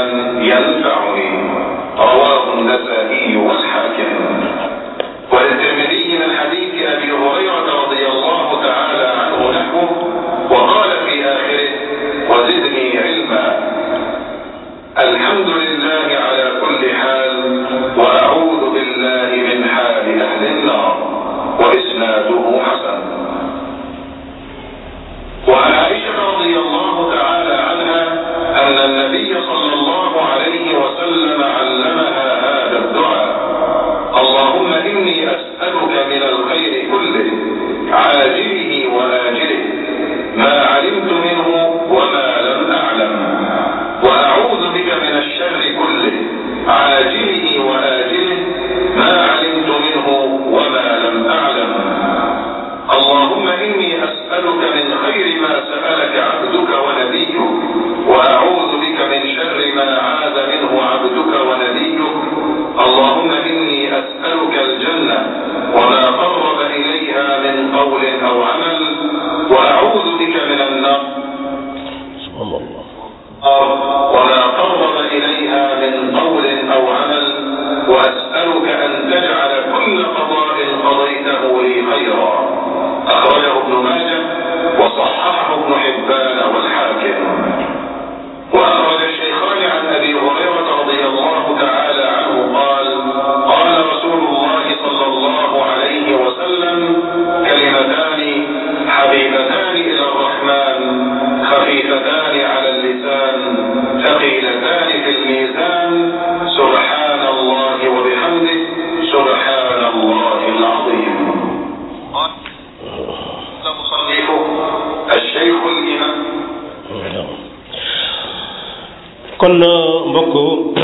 ينفعني رواه النسائي والحاكم وللترمذي من حديث ابي هريره رضي الله تعالى عنه نحوه وقال في اخره وزدني علما الحمد لله على كل حال واعوذ بالله من حال اهل النار واسناده حسن وعن عائشه رضي الله تعالى عنها ان النبي صلى الله عليه وسلم علمها هذا الدعاء اللهم اني اسالك من الخير كله عاجله واجله ما علمت منه وما لم اعلم واعوذ بك من الشر كله عاجله واجله ما علمت منه وما لم اعلم اللهم اني اسالك من خير ما سالك عبدك ونبيك واعوذ بك من شر ما عاد منه عبدك ونبيك اللهم اني اسالك الجنه وما قرب اليها من قول او عمل واعوذ بك من النار سبحان الله وما قرب إليها من قول أو عمل وأسألك أن تجعل كل قضاء قضيته لي خيرا أخرجه ابن ماجه وصححه ابن حبان والحاكم وأخرج الشيخان عن أبي هريرة رضي الله تعالى عنه قال قال رسول الله صلى الله عليه وسلم كلمتان حبيبتان إلى الرحمن خفيفتان على اللسان ثقيلتان في الميزان سبحان الله وبحمده سبحان الله العظيم قال مصنفه الشيخ الإمام kon mbokk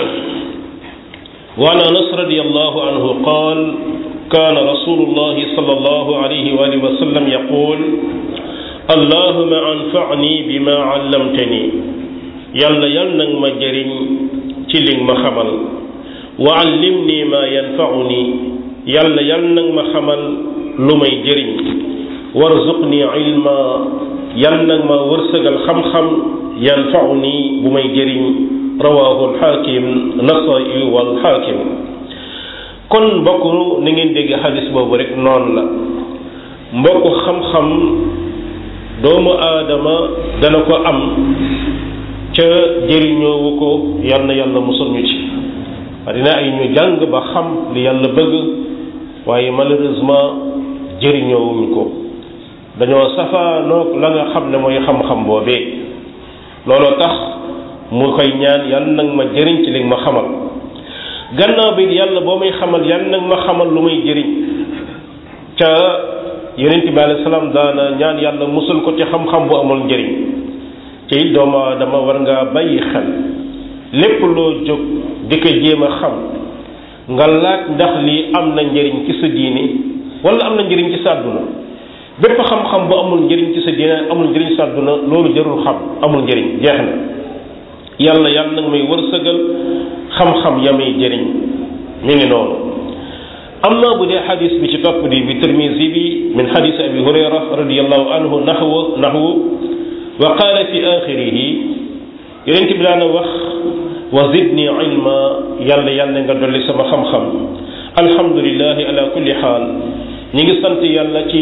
وعن انس رضي الله عنه قال كان رسول الله صلى الله عليه واله وسلم يقول اللهم انفعني بما علمتني يلا يلا نك ما جرين ci li ma xamal wa allimni ma yanfa'uni yàlla yàlla nag ma xamal lu may jëriñ warzuqni ilma yàlla nag ma wërsëgal xam-xam yanfa'uni bu may jëriñ rawahu alxaakim nasai wal xaakim kon mbokk na ngeen dégg xadis boobu rek noonu la mbokk xam-xam doomu aadama dana ko am ca jëriñoowu ko yal na yàlla musal ñu ci dina ay ñu jàng ba xam li yàlla bëgg waaye malheureusement jëriñoowuñ ko dañoo safaanoog la nga xam ne mooy xam-xam boobee looloo tax mu koy ñaan yàlla nag ma jëriñ ci li ma xamal gannaaw bi yàlla boo may xamal yàlla nag ma xamal lu may jëriñ ca yonent bi alayhi salaam daana ñaan yàlla musal ko ci xam-xam bu amul njëriñ ci it doomu aadama war ngaa bàyyi xel lépp loo jóg di ko jéem a xam nga laaj ndax lii am na njëriñ ci sa diini wala am na njëriñ ci sa àdduna bépp xam-xam bu amul njëriñ ci sa diine amul njëriñ ci sa àdduna loolu jarul xam amul njëriñ jeex na yàlla yàlla nag may wërsëgal xam-xam ya may jëriñ mi ngi noonu am na bu dee xadis bi ci topp di bi tirmisi bi min xadis abi hurayra radiallahu anhu naxwu naxwu wa qaala fi axirihi yonent bi daana wax wa zidni ilma yàlla yàlla nga dolli sama xam-xam alhamdulilahi ala kulli xaal ñi ngi sant yàlla ci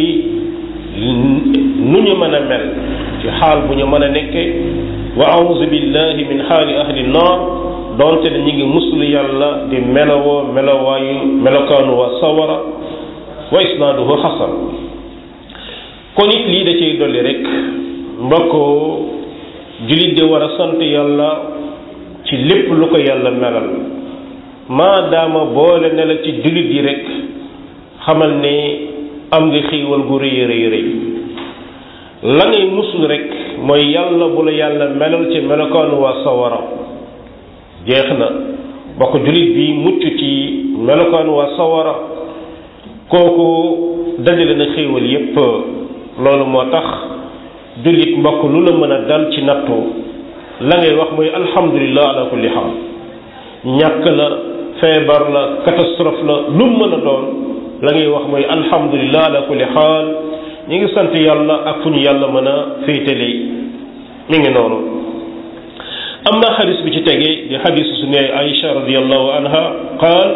nu ñu mën a mel ci xaal bu ñu mën a nekke wa auzu billahi min xaali ahli naar doonte ne ñi ngi muslu yàlla di melowoo melowaayu melokaanu wa sawara wa isnaaduhu xasan kon it lii da cay dolli rek mbokk jullit di war a sant yàlla ci lépp lu ko yàlla melal maadaama boole ne la ci jullit yi rek xamal ne am nga xiiwal gu rëy rëy rëy la ngay musul rek mooy yàlla bu la yàlla melal ci melokaanu waa sawara jeex na bokk jullit bi mucc ci melokaanu waa sawara kooku dajale na xéewal yépp loolu moo tax jullit mbokk lu la mën a dal ci nattu la ngay wax mooy alhamdulillah ala kulli xaal ñàkk la feebar la catastrophe la lu mën a doon la ngay wax mooy alhamdulillah ala kulli xaal ñi ngi sant yàlla ak fu ñu yàlla mën a féetale mi ngi noonu am na xadis bi ci tege di xadis su ne Aïcha radiallahu anha qaal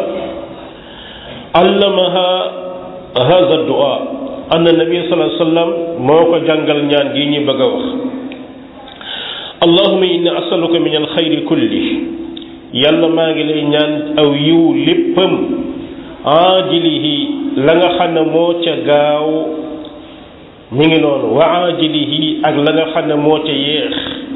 allamaha hada dua anna nabi sallallahu alayhi wa sallam moo ko jàngal ñaan gi ñu bëgg a wax allahuma inni asaluka min alxayri kulli yàlla maa ngi lay ñaan aw yiw léppam aajilihi la nga xam ne moo ca gaaw mi ngi noonu wa aajilihi ak la nga xam ne moo ca yéex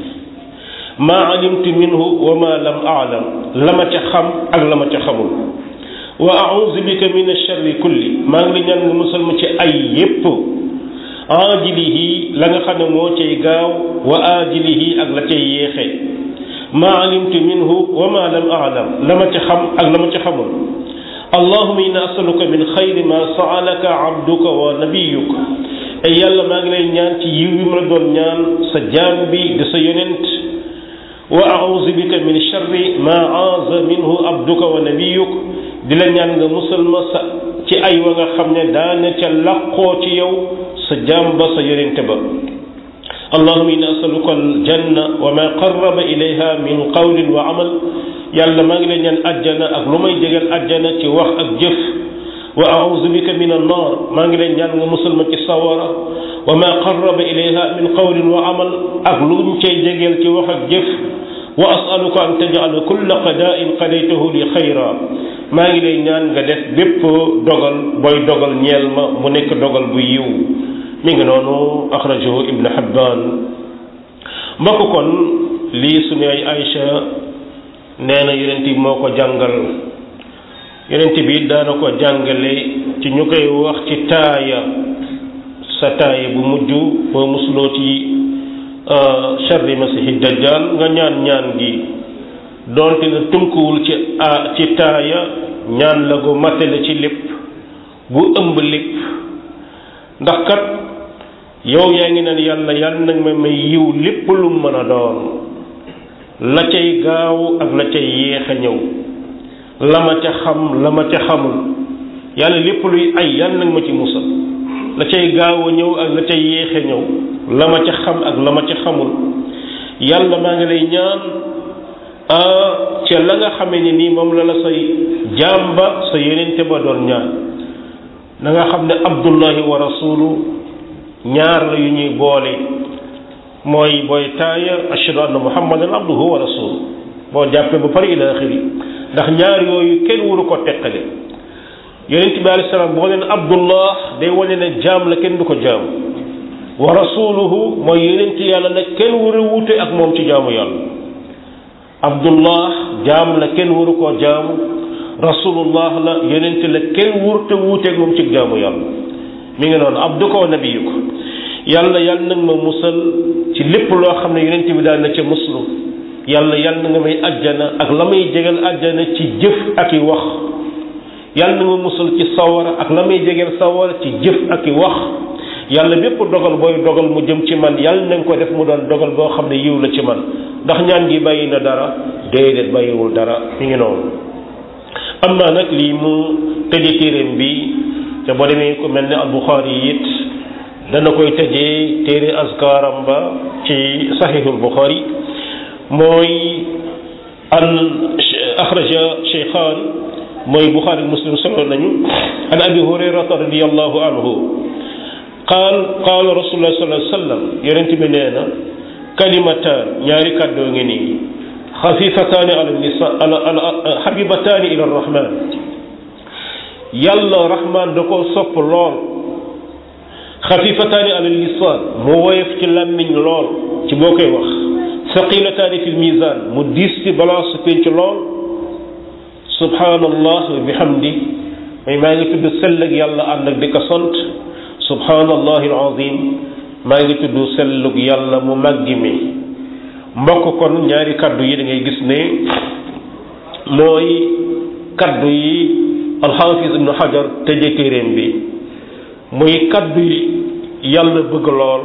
maa alimtu minhu wa ma lam aalam la ma ca xam ak la ma ca xamul wa auzu bika min alsharri kulli maa ngi la ñaan nga musal ma ci ay yépp aajilihi la nga xam ne moo cay gaaw wa aajilihi ak la cay yéexe maa alimtu minhu wa ma lam aalam la ma ca xam ak la ma ca xamul allahuma inna asaluka min xayri ma saalaka abduka wa nabiyuka ay yàlla maa ngi lay ñaan ci yiw yi ma la doon ñaan sa jaam bi di sa yonent wa auzu bika min sharri ma aaza minhu abduka wa nabiyuk di la ñaan nga musal ma sa ci ay wa nga xam ne daana ca laqoo ci yow sa jaam ba sa yonente ba allahuma inna asaluka aljanna wa ma qarraba ilayha min qawlin wa amal yàlla maa ngi lay ñaan ajjana ak lu may jegal ajjana ci wax ak jëf wa auzu bika min annar maa ngi lay ñaan nga musal ma ci sawara wa ma qarraba ilayha min qawlin wa amal ak luñ cay jegeel ci wax ak jëf wa asaluka an tajala kulla qada'in qadaytahu li xayra maa ngi lay ñaan nga def bépp dogal booy dogal ñeel ma mu nekk dogal bu yiw mi ngi noonu axrajahu ibnu Hibbaan mbokk kon lii suñu ay Aïcha nee na yonent bi moo ko jàngal yonent bi daana ko jàngale ci ñu koy wax ci taaya sa taaya bu mujj boo musuloo ci sharri masihi dajjal nga ñaan ñaan gi doonte na tënkuwul ci a ci taaya ñaan la gu matale ci lépp bu ëmb lépp ndax kat yow yaa ngi naan yàlla yàlla nag ma may yiw lépp lu mën a doon la cay gaaw ak la cay yéex a ñëw la ma ca xam la ma ca xamul yàlla lépp luy ay yàlla nag ma ci musal la cay gaaw a ñëw ak la cay yéex a ñëw la ma ca xam ak la ma ca xamul yàlla maa ngi lay ñaan ca la nga xamee ni nii moom la la say jàmba sa yenente ba doon ñaan na nga xam ne abdullahi wa rasulu ñaar la yu ñuy boole mooy booy taaya ashhadu anna muhammadan abduhu wa rasulu boo jàppee ba pare ila axiri ndax ñaar yooyu kenn waru ko teqale yonent bi alayhi salaam boo leen abdullah day wane ne jaam la kenn du ko jaam wa rasuluhu mooy yonent yàlla nag kenn war a wuute ak moom ci jaamu yàlla abdullah jaam la kenn waru koo jaamu rasulullah la yonent la kenn warut a wuute ak moom ci jaamu yàlla mi ngi noonu abduka wa nabiyuka yàlla yàlla nag ma musal ci lépp loo xam ne yonent bi daan na ca muslu yàlla yàlla na nga may ajjana ak la may jegal ajjana ci jëf ak i wax yàlla na nga musal ci sawara ak la may jegal sawara ci jëf ak i wax yàlla bépp dogal booy dogal mu jëm ci man yàlla na nga ko def mu doon dogal boo xam ne yiw la ci man ndax ñaan gi bàyyi na dara déedéet bàyyiwul dara mi ngi noonu am naa nag lii mu tëje téeréem bi te boo demee ko mel ne al Buxaari yi it dana koy tëjee téere askaaram ba ci saxiixul Buxaari mooy an axraja cheykhaan mooy Buxaari Muslim solo nañu an abi hurayrata radiallahu anhu qaal qaala rasulullah sallallahu alayhi wa sallam yonent bi nee na kalimataan ñaari kàddoo ngi nii xafifataani ala lisa ala ala xabibataani ila rahman yàlla rahman da ko sopp lool xafifataani ala lisaan mu woyof ci làmmiñ lool ci boo koy wax saqilataani fi lmisaan mu diis ci balance pénc lool subhanallah wa bihamdi may maa ngi tudd sell ak yàlla ànd ak di ko sant subhanallahi alazim maa ngi tudd sellug yàlla mu màggi mi mbokk kon ñaari kaddu yi da ngay gis ne mooy kaddu yi alxaafis ibnu xajar tëje téeréem bi muy kaddu yi yàlla bëgg lool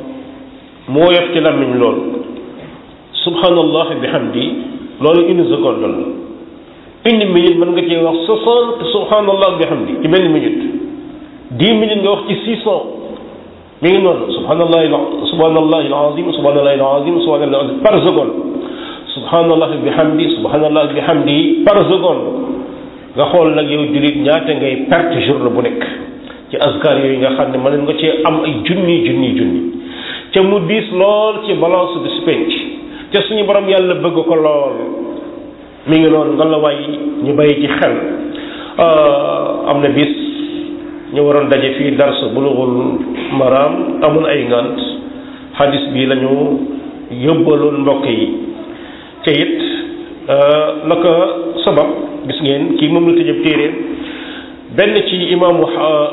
mu woyof ci làmmiñ lool subhanallah bihamdi loolu une seconde la une minute mën nga cee wax soixante subhanallah bihamdi ci benn minute dix minutes nga wax ci six cent mi ngi noonu subhanallah subhanallah alazim subhanallah alazim subhanallah par seconde subhanallah bi hamdi subhanallah bi hamdi par seconde nga xool nag yow jullit ñaata ngay perte journée bu nekk ci askar yooyu nga xam ne mën nga cee am ay junni junni junni ca mu diis lool ci balance bi su penc ca suñu borom yàlla bëgg ko lool mi ngi noonu nga la waay ñu bàyyi ci xel am na bis ñu waroon daje fii dars bulughul maram amul ay ngant hadis bi lañu yóbbaloon mbokk yi ca it la ko sabab gis ngeen kii moom la tëjëb téere benn ci imaamu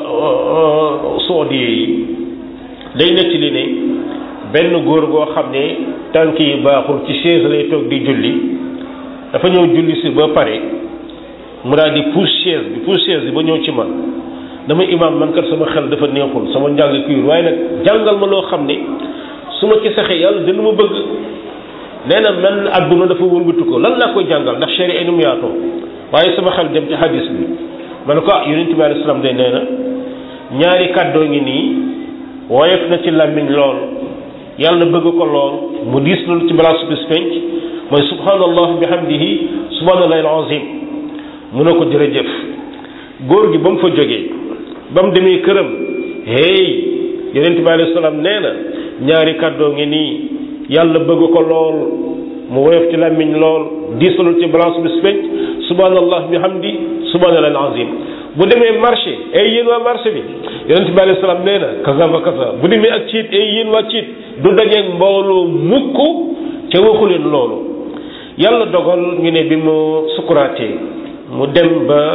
saudi yi day nettali ne benn góor goo xam ne tànk yi baaxul ci chaise lay toog di julli dafa ñëw julli si ba pare mu daal di pousse chaise bi pousse chaise bi ba ñëw ci man dama imaam man kat sama xel dafa neexul sama njàng kuyur waaye nag jàngal ma loo xam ne su ma ci saxee yàlla dina ma bëgg nee na man adduna dafa wëlbatu ko lan laa koy jàngal ndax chéri enum yaatoo waaye sama xel dem ci hadis bi ma ne ko ah yonent bi alayhi salaam de nee na ñaari kàddoo ngi nii woyof na ci làmmiñ lool yàlla bëgg ko lool mu diis loolu ci balaa su bis penc mooy subhanallah bihamdihi subhanallahi alazim mu ne ko jërëjëf góor gi ba mu fa jógee ba mu demee këram hey yonent bi alayhi salaam nee na ñaari kàddoo ngi nii yàlla bëgg ko lool mu woyof ci làmmiñ lool diisalul ci balance bis penc subhanallah bihamdi subhanallahi alazim bu demee marché ay yéen waa marché bi yonent bi alayhi salaam nee na kaza ba kaza bu demee ak ciit ay yéen waa ciit du dajeeg mbooloo mukk ca waxu leen loolu yàlla dogal ñu ne bi mu sukuraatee mu dem ba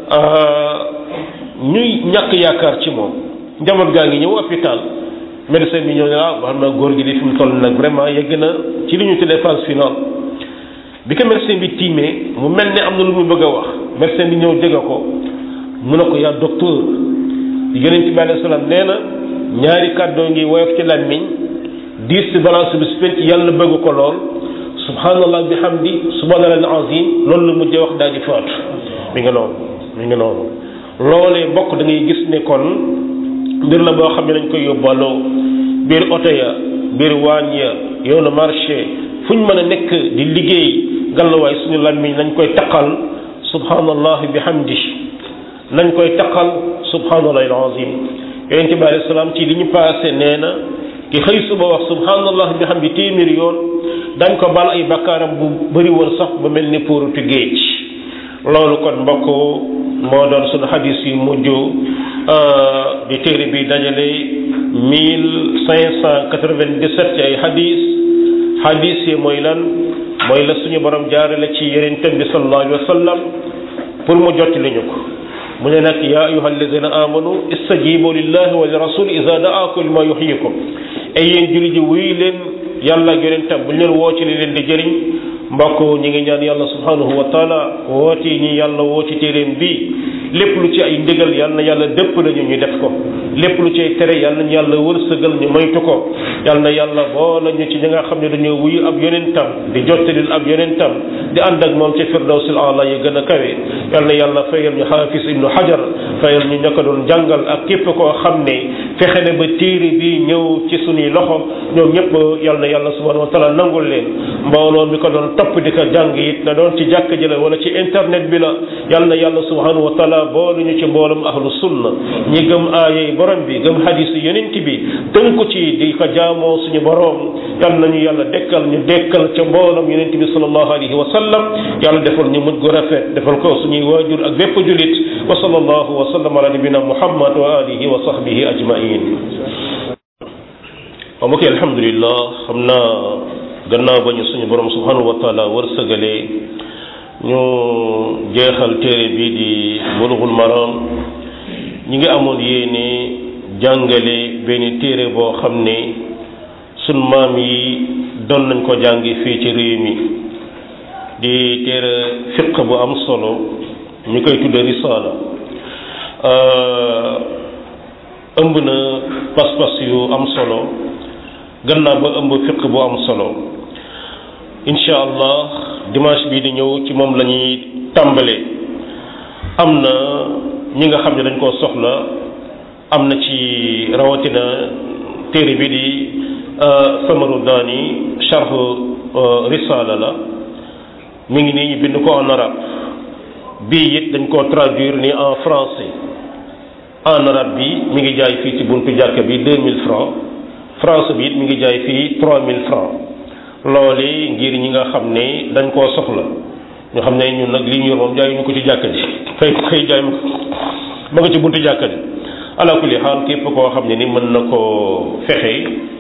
ñuy ñàkk yaakaar ci moom njaboot gaa ngi ñëw hôpital médecin bi ñëw ne ah wax na góor gi di fi mu toll nag vraiment yegg na ci li ñu tuddee phase finale bi ko médecin bi tiimee mu mel ne am na lu mu bëgg a wax médecin bi ñëw jege ko mu ne ko yaa docteur yonent bi alayhi salaam nee na ñaari kàddoo ngi woyof ci làmmiñ diis ci balance bi su penc yàlla bëgg ko lool subhanallah bi hamdi subhanallah azim loolu la mujjee wax daal di faatu mi ngi noonu mi ngi noonu loolee bokk da ngay gis ne kon mbir la boo xam ne dañ koy yóbbaaloo biir oto ya biir waañ ya yoonu marché fu ñu mën a nekk di liggéey gàllawaay suñu làmmiñ nañ koy taqal subhanallah bi hamdi nañ koy taqal subhanallah alazim yonente bi alayhi salaam ci li ñu passé nee na ki xëy suba wax subhanallah bi hamdi téeméeri yoon dañ ko bal ay bakkaaram bu bëri woon sax ba mel ni póorutu géej loolu kon mbokk moo doon sunu xadis yu mujj di téere bi dajale mille cinq cent quatre-vingt-dix-sept ci ay xadis xadis yi mooy lan mooy la suñu borom jaarale ci yonentam bi sallallahu alayhi wa sallam pour mu jottali ñu ko mu ne nag yaa ayuha alladina amanu istajibu lillahi wa li rasul ida daakum lima yuxyikum ay yéen julli ji wuy leen yàlla ak yonentam bu ñu leen woo ci li leen di jëriñ mbokk ñi ngi ñaan yàlla subhanahu wa taala woote ñi yàlla woo ci téeréem bi lépp lu ci ay ndigal yàlla na yàlla dëpp nañu ñu def ko lépp lu ci ay tere yàlla nañu yàlla wërsëgal ñu moytu ko yàlla na yàlla boole ñu ci ñi nga xam ne dañoo wuyu ab yonentam di jottalil ab yonentam di ànd ak moom ci firdawsil ala yi gën a kawe yàlla na yàlla fayal ñu xaafis ibnu hajar fayal ñu ña ko doon jàngal ak képp koo xam ne fexe ne ba téere bi ñëw ci suñuy loxo ñoom ñëpp yàlla na yàlla subhanahu wa taala nangul leen mbooloo mi ko doon topp di ko jàng it na doon ci jàkk ji la wala ci internet bi la yàlla na yàlla subhanahu wa taala boolu ñu ci mboolum ahlu sunna ñi gëm aayay borom bi gëm hadis yonent bi tënku ci di ko jaamoo suñu borom yàlla nañu yàlla dekkal ñu dekkal ca mboolum yonent bi sallallahu alayhi wa sallam yàlla defal ñu mujj gu rafet defal ko suñuy waajur ak bépp julit wa sallallahu wa sallam ala nabina muhammad wa alihi wa sahbihi ajmain wa mbokk alhamdulillah xam naa gannaaw ba ñu suñu borom subhanahu wa taala wërsëgalee ñu jeexal téere bi di bulughul maram ñi ngi amoon yéene jàngale benn téere boo xam ne sun maam yi doon nañ ko jàngi fii ci réew mi di téere fiq bu am solo ñu koy tudde risaala ëmb na pas-pas yu am solo gannaaw ba ëmb fiq bu am solo incha allah dimanche bii di ñëw ci moom la ñuy tàmbalee am na ñi nga xam ne dañ koo soxla am na ci rawatina téere bi di samaru daani charh risala la mi ngi nii ñu bind ko en arabe bii it dañ koo traduire ni en français en arabe bi mi ngi jaay fii ci buntu jàkka bi 2000 francs France bi it mi ngi jaay fii 3000 francs loole ngir ñi nga xam ne dañ koo soxla ñu xam ne ñun nag li ñu yor moom jaay ñu ko ci jàkka ji fay xëy jaay ma ma nga ci buntu jàkka ji ala kulli xaal képp koo xam ne ni mën na koo fexe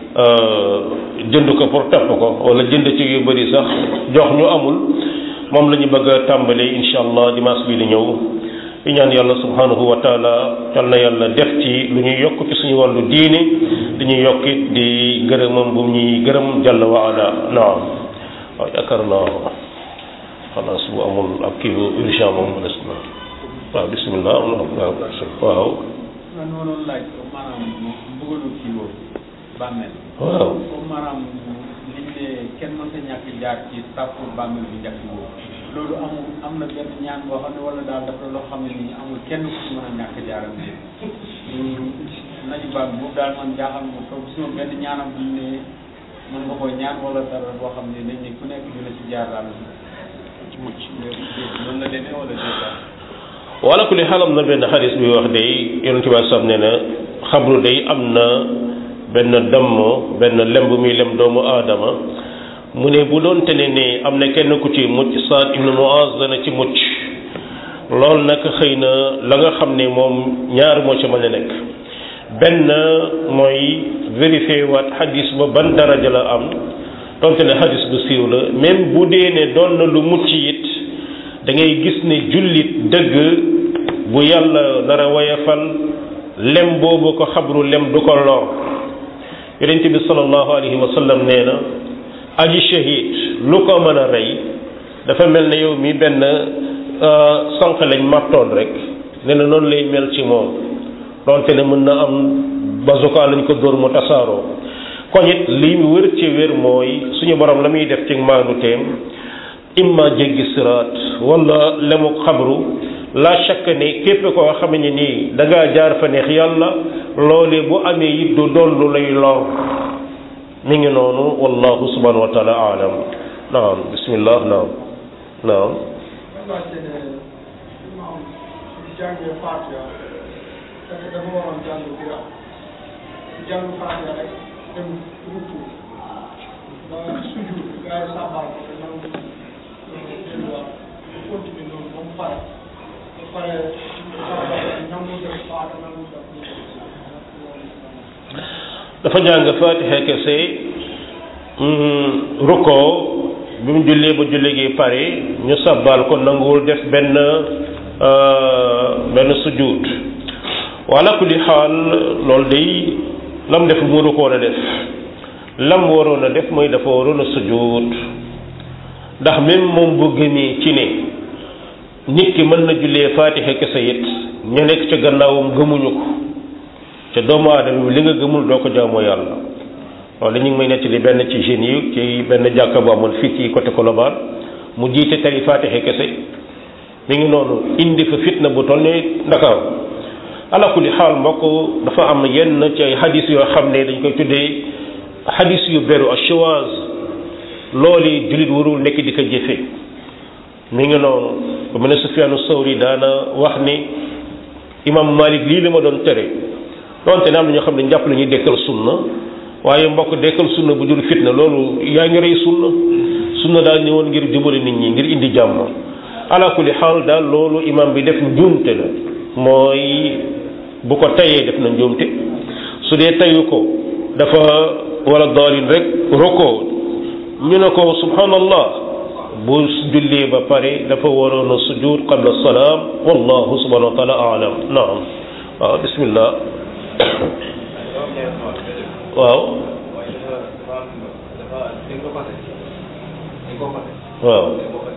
jënd ko pour topp ko wala jënd ci yu bëri sax jox ñu amul moom la ñu bëgg a tàmbalee incha allah dimanche bii di ñëw di ñaan yàlla subhanahu wa taala yal na yàlla def ci lu ñuy yokk ci suñu wàllu diine di ñuy yokkit di gërëmam bu ñuy gërëm jàll wa ala naam waaw yaakaar naa xanaa su amul ab kii bu urgent moom des na waaw bisimilah waaw man noonu laaj ko maanaam bëggoon kii boobu bàmmeel waaw comme maanaam liñ ne kenn mën ta ñàkk jaar ci sàppu bàmmeel bu njëkk boobu loolu amul am na benn ñaan boo xam ne wala daal dafa loo xam ne nii amul kenn ku ci mën a ñàkk jaaram bi nañu bàmm boobu daal man jaaxal ma toog gisuma benn ñaanam buñ ne mën nga koy ñaan wala dara boo xam ne dañ ne ku nekk dina ci jaar daal ci mucc loolu la demee wala déet daal wala ku li xalam na benn xadis bi wax day yonent bi sam ne na xabru day am na benn damm benn lemb muy lem doomu aadama mu ne bu doon te ne ne am na kenn ku ci mucc Saad ibnu Muaz dana ci mucc loolu nag xëy na la nga xam ne moom ñaar moo ci mën a nekk benn mooy vérifier waat xadis ba ban daraja la am donte ne xadis bu siiw la même bu dee ne doon na lu mucc it da ngay gis ne jullit dëgg bu yàlla nar a wayafal lem boobu ko xabru lem du ko lor yonent bi sallallahu alayhi wa sallam nee na aji shahid lu ko mën a rey dafa mel ne yow mi benn sànq lañ màttoon rek nee na noonu lay mel ci moom donte ne mën na am bazuka lañ ko dóor mu tasaaroo kon it li wër ci wér mooy suñu borom la muy def ci maandu teem imma jéggi siraat wala lemu xabru la chaque ne képp koo xam ne nii da ngaa jaar fa neex yàlla loole bu amee it du doon lu lay lor mi ngi noonu wallahu subhanahu wa taala alam naam bismillah naam naam jàngee Fatiha fekk dafa waroon jàng bira jàng Fatiha rek dem rukku ba sujud gars yi sàbbal ko te nangu delluwaat bu continue noonu ba mu pare ba pare sàbbal nangu def Fatiha nangu def dafa jàng Fatiha kese rukkoo bi mu jullee ba julli gi pare ñu sabbal ko nanguwul def benn benn sujud wala kulli xaal loolu day lam def mu rukkoo a def lam waroon a def mooy dafa waroon a sujud ndax même moom bu gëmee ci ne nit ki mën na jullee Fatiha kese it ñu nekk ca gannaawam gëmuñu ko te doomu aadama bi li nga gëmul doo ko jaamoo yàlla loolu ñu ngi may nettali benn ci jeunes yi ci benn jàkka bu amoon fii ci côté Colobane mu jiite tari Fatiha kese mi ngi noonu indi fa fitna bu toll ni Ndakaaru ala kulli xaal mbokk dafa am yenn ci ay hadis yoo xam ne dañ koy tuddee hadis yu beru ashwaz loolu jullit warul nekk di ko jëfe mi ngi noonu bu mel ne Sufyaanu Sawri daana wax ni imam Malik lii la ma doon tere donte ne am na ñoo xam ne jàpp la ñuy dekkal sunna waaye mbokk dekkal sunna bu jur fitna loolu yaa ngi rey sunna sunna daal ñëwoon ngir jubale nit ñi ngir indi jàmm ala kulli xaal daal loolu imam bi def njuumte la mooy bu ko tayee def na njuumte su dee tayu ko dafa wala daalin rek roko ñu ne ko subhanallah bu jullee ba pare dafa waroon a sujud qabla salaam wallahu subhanahu wa taala alam naam waaw bismillah waaw waaw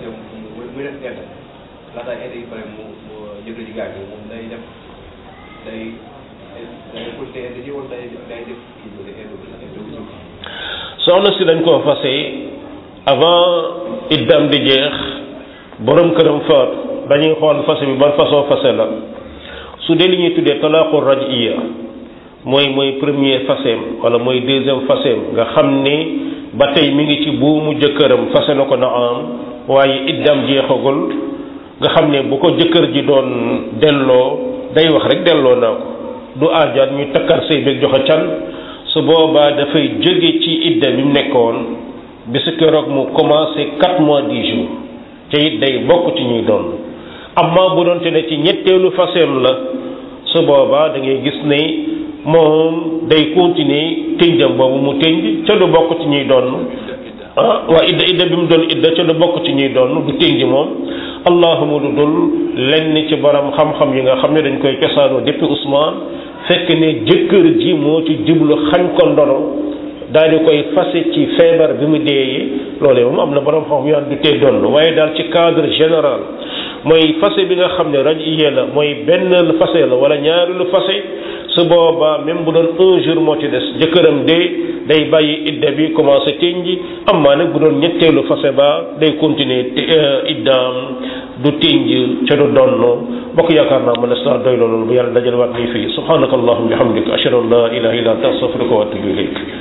soxna si dañ koo fase avant iddam di jeex borom këram faatu dañuy xool fase bi ban façon fase la su dee li ñuy tuddee talaaqu rajiya mooy mooy premier faseem wala mooy deuxième faseem nga xam ni ba tey mi ngi ci buumu jëkkëram fase na ko na am waaye iddam jeexagul nga xam ne bu ko jëkkër ji doon delloo day wax rek delloo naa ko du aajaat ñu takkar sëy beeg joxe can su boobaa dafay jóge ci idda bi mu nekkoon bisu keroog mu commencé quatre mois dix jours te it day bokk ci ñuy doon amma bu doonte ne ci ñetteelu faseem la su boobaa da ngay gis ne moom day continuer tënjam boobu mu tënj ca du bokk ci ñuy doon ah waa idda idda bi mu doon idda ca du bokk ci ñuy doon du tënj moom allahuma du dul lenn ci borom xam-xam yi nga xam ne dañ koy cosaanoo depuis Ousmane fekk ne jëkkër ji moo ci jublu xañ ko ndono daal di koy fase ci feebar bi mu deeyee loolee moom am na borom xam yoo du tee doon waaye daal ci cadre général mooy fase bi nga xam ne rajiyee la mooy benn lu fase la wala ñaari lu fase su boobaa même bu doon un jour moo ci des jëkkëram de day bàyyi idda bi commencé tënji am maa nag bu doon ñetteelu fase ba day continuer iddaam du tënj ca du donn bokk yaakaar naa mën a saa doy loolu bu yàlla dajal waat nii fii subhanaka allahumma bihamdika ashhadu an la ilaha illa anta astaghfiruka wa atubu ilayk